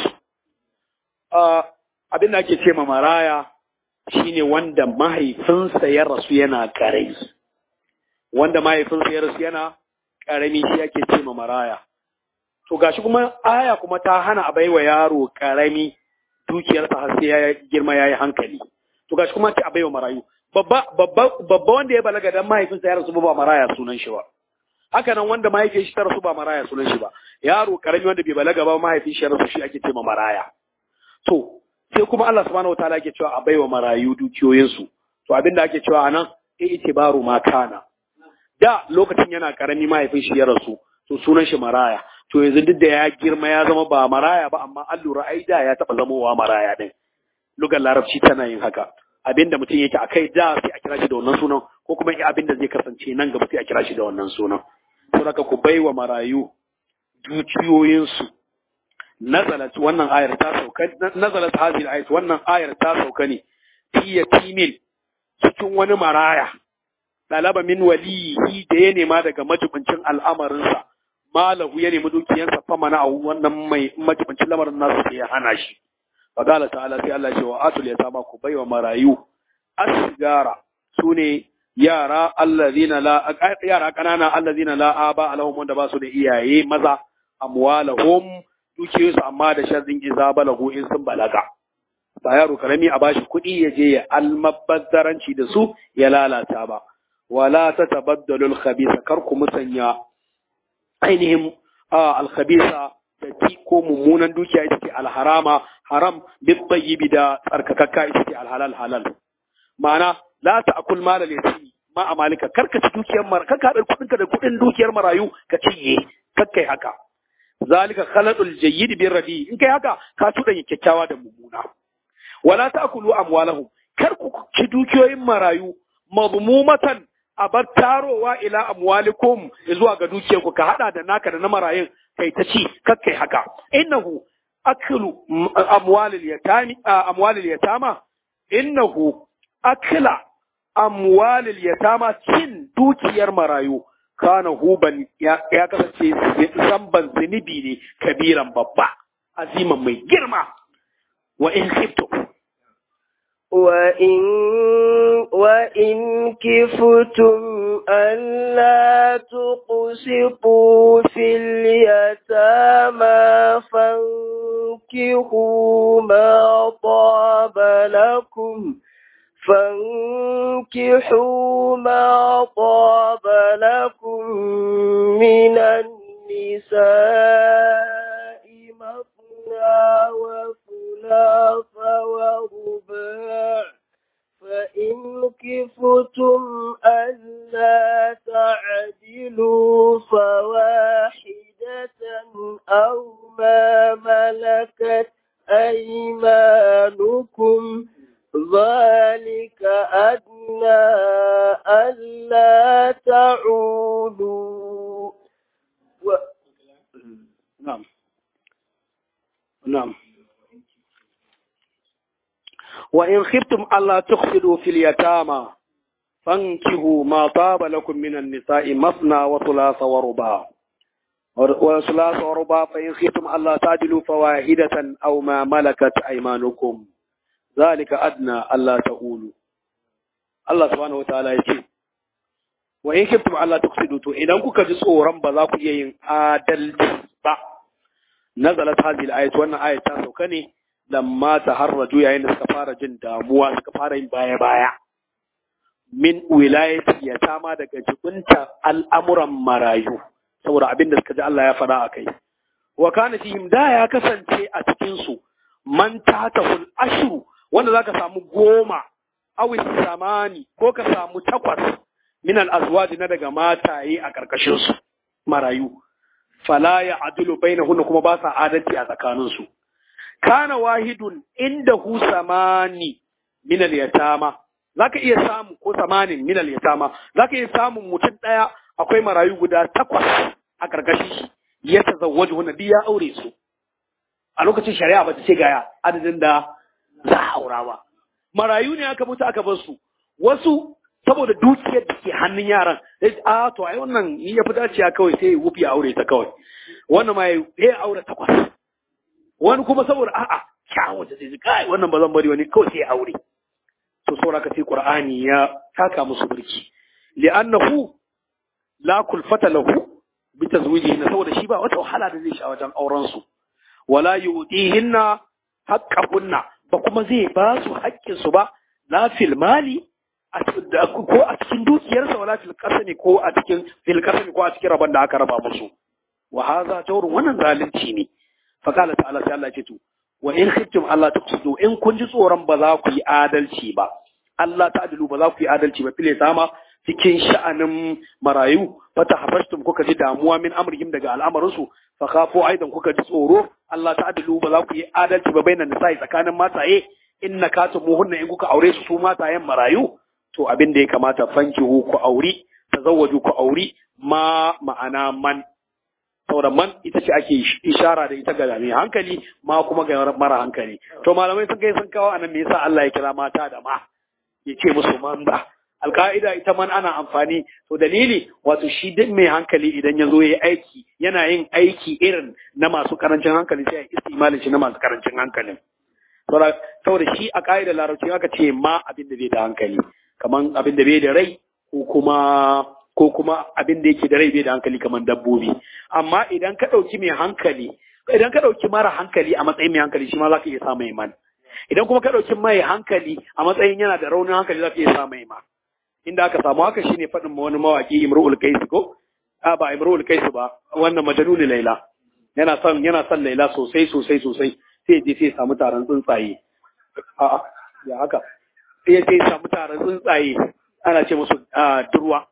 abin da ake ce ma maraya shine wanda mahaifinsa ya rasu yana karai wanda mahaifinsa ya rasu yana karami shi ake ce ma maraya to gashi kuma aya kuma ta hana a baiwa yaro karami dukiyarsa har sai ya girma yayi hankali to gashi kuma ce a baiwa marayu babba babba babba wanda ya balaga dan mahaifinsa ya rasu ba maraya sunan shi ba haka nan wanda mahaifin shi ta rasu ba maraya sunan shi ba yaro karami wanda bai balaga ba mahaifin shi ya rasu shi ake ce ma maraya to sai kuma Allah subhanahu wataala yake cewa a baiwa marayu dukiyoyinsu to abinda ake cewa anan e itibaru ma kana da lokacin yana karami mahaifin shi ya rasu to sunan shi maraya to yanzu duk da ya girma ya zama ba maraya ba amma an lura ai da ya taba zamowa maraya din lugar larabci tana yin haka abinda mutum yake akai da sai a kira shi da wannan sunan ko kuma abinda zai kasance nan gaba sai a kira shi da wannan sunan to haka ku baiwa marayu dukiyoyinsu nazalat wannan ayar ta sauka nazalat hadhihi ayat wannan ayar ta sauka ne fi yatimin cikin wani maraya talaba min waliyi da ya nema daga majibincin al'amarinsa malahu ya nemi dukiyansa fa mana a wannan mai majibancin lamarin nasu sai ya hana shi fa qala ta'ala sai Allah ya ce wa atul yatama ku baiwa marayu asgara sune yara allazina la yara kanana allazina la aba alahum wanda ba su da iyaye maza amwalahum dukiyoyinsu amma da sharrin iza balagu in sun balaga ba yaro karami a bashi kuɗi ya je ya almabazzaranci da su ya lalata ba wala ta tabaddalul khabisa kar ku musanya ainihin alkhabisa da ti ko mummunan dukiya ita ce alharama haram bi tayyibi da tsarkakakka ita ce alhalal halal ma'ana la ta'kul malal yatimi ma amalika kar ka ci dukiyar mara kar ka haɗa kuɗinka da kuɗin dukiyar marayu ka cinye kar kai haka zalika khaladul jayyid bir radi in kai haka ka tudanya kyakkyawa da mummuna wala ta'kulu amwalahum kar ku ci dukiyoyin marayu madmumatan abar tarowa ila amwalikum zuwa ga dukiyarku ka hada da naka da na marayun kai ta ci kar kai haka innahu aklu amwalil yatami amwalil yatama innahu akla amwalil yatama cin dukiyar marayu kana huban ya kasance zamban zunubi ne kabiran babba aziman mai girma wa in khiftu وإن وإن كفتم ألا تقسطوا في اليتامى فانكحوا ما طاب لكم فانكحوا ما طاب لكم من النساء مثنى وثلاث ورباع فإن كفتم ألا تعدلوا فواحدة أو ما ملكت أيمانكم ذلك أدنى ألا تعودوا و... نعم نعم وإن خفتم ألا تخفضوا في اليتامى فانكحوا ما طاب لكم من النساء مثنى وثلاث ورباع وثلاث ورباع فإن خفتم ألا تعدلوا فواحدة أو ما ملكت أيمانكم ذلك أدنى ألا تقولوا الله سبحانه وتعالى يقول wa in kiftum Allah tuksidu to idan kuka ji tsoron ba za ku iya yin adalci ba nazalat hadhihi al-ayat wannan ayat ta sauka ne lamma taharraju yayin da suka fara jin damuwa suka fara yin baya baya min wilayati yatama daga jibinta al'amuran marayu saboda abin da suka ji Allah ya faɗa a kai wa kana fihim da ya kasance a cikin su man tatahul ashru wanda zaka samu goma awis samani ko ka samu takwas min al-azwaji na daga mataye a karkashin su marayu fala ya adulu bainahunna kuma ba sa adalci a tsakanin su kana wahidun inda hu samani min al-yatama zaka iya samu ko samanin min al-yatama zaka iya samun mutum daya akwai marayu guda takwas a karkashin shi ya tazawwaju hunna ya aure su a lokacin shari'a ba ta ce ga adadin da za a aura ba marayu ne aka mutu aka bar su wasu saboda dukiyar da ke hannun yaran sai a to ai wannan ni ya fi dacewa kawai sai ya wufi ya aure ta kawai wannan ma ya aure takwas wani kuma saboda a'a kyawun ta sai ji kai wannan ba zan bari wani kawai sai ya aure to saboda ka sai qur'ani ya taka musu burki li'annahu la kulfata lahu bi tazwijihi saboda shi ba wata wahala da zai sha wajen auren su wala yu'tihinna haqqahunna ba kuma zai ba su haƙƙin su ba la fil mali ko a cikin dukiyarsa wala fil qasami ko a cikin fil qasami ko a cikin rabon da aka raba musu wa hadha jawrun wannan zalunci ne fa qala ta'ala sai Allah ya ce to wa in khiftum Allah tuqsidu in kun ji tsoron ba za ku yi adalci ba Allah ta'dilu ba za ku yi adalci ba file sama cikin sha'anin marayu fata hafashtum kuka ji damuwa min amrihim daga al'amarinsu fa khafu aidan kuka ji tsoro Allah ta'dilu ba za ku yi adalci ba bainan nisa'i tsakanin mataye inna katumuhunna in kuka aure su su matayen marayu to abin da ya kamata fankihu ku auri tazawwaju ku auri ma ma'ana man saboda man ita ce ake ishara da ita ga mai hankali ma kuma ga mara hankali to malamai sun kai sun kawo anan me yasa Allah ya kira mata da ma ya ce musu man ba alka'ida ita man ana amfani to dalili wato shi duk mai hankali idan ya zo ya aiki yana yin aiki irin na masu karancin hankali sai ya istimalin shi na masu karancin hankalin saboda shi a ka'idar larabci aka ce ma abin da bai da hankali kaman abin da bai da rai ko kuma ko kuma abin da yake da rai bai da hankali kaman dabbobi amma idan ka ɗauki mai hankali idan ka ɗauki mara hankali a matsayin mai hankali shi ma za ka iya sa mai man idan kuma ka ɗauki mai hankali a matsayin yana da raunin hankali za ka iya sa mai ma inda aka samu haka shine faɗin wani mawaki imru'ul kaisi ko a ba imru'ul kaisi ba wannan majanuni laila yana son yana son laila sosai sosai sosai sai je sai samu taron tsuntsaye a ya haka sai je samu taron tsuntsaye ana ce musu durwa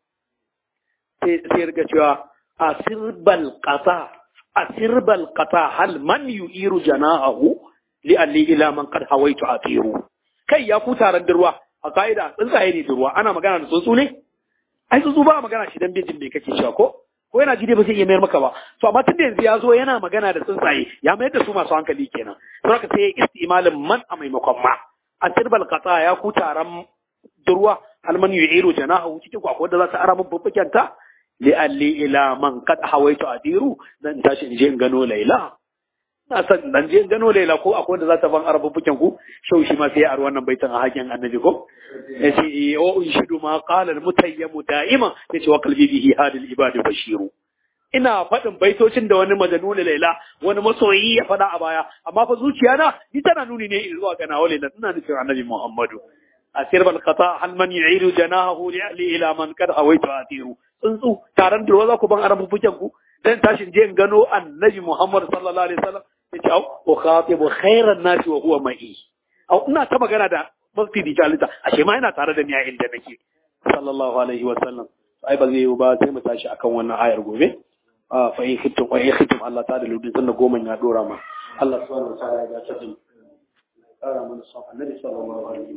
sai sai riga cewa asirbal qata asirbal qata hal man yu'iru jana'ahu li alli ila man qad hawaitu atiru kai ya ku taron durwa a ka'ida tsuntsaye ne durwa ana magana da tsuntsu ne ai tsuntsu ba magana shi dan bejin me kake cewa ko ko yana ji dai ba zai iya mayar maka ba to amma tun da yanzu ya zo yana magana da tsuntsaye ya mayar da su masu hankali kenan to haka sai istimalin man a maimakon ma a tirbal qata ya ku taron durwa alman yu'iru janahu cikin ku akwai da za ta ara mun bubbuken ta li alli ila man qad hawaitu adiru dan tashi in je in gano laila na san dan je gano laila ko akwai da za ta ban arabubuken ku shau shi ma sai a wannan baitan a hakin annabi ko yace o inshidu ma qala al-mutayyimu da'ima yace wa qalbi bihi hadil ibadi bashiru ina faɗin baitocin da wani majanun laila wani masoyi ya faɗa a baya amma fa zuciya na ni tana nuni ne zuwa ga nawa laila ina nufin annabi muhammadu asir bal qata hal man yu'iru janahu li ila man kad hawaitu atiru tsuntsu taron da za ku ban arabubuken ku dan tashin je in gano annabi muhammad sallallahu alaihi wasallam yace au ukhatibu khairan nasi wa huwa ma'i au ina ta magana da mafi dijalita ashe ma yana tare da ni a inda nake sallallahu alaihi wasallam ai ba zai yi ba sai mu tashi akan wannan ayar gobe fa in khiftum wa in khiftum Allah ta da ludin sannan goma ya dora ma Allah subhanahu wa ta'ala ya ga ta din kara mana son annabi sallallahu alaihi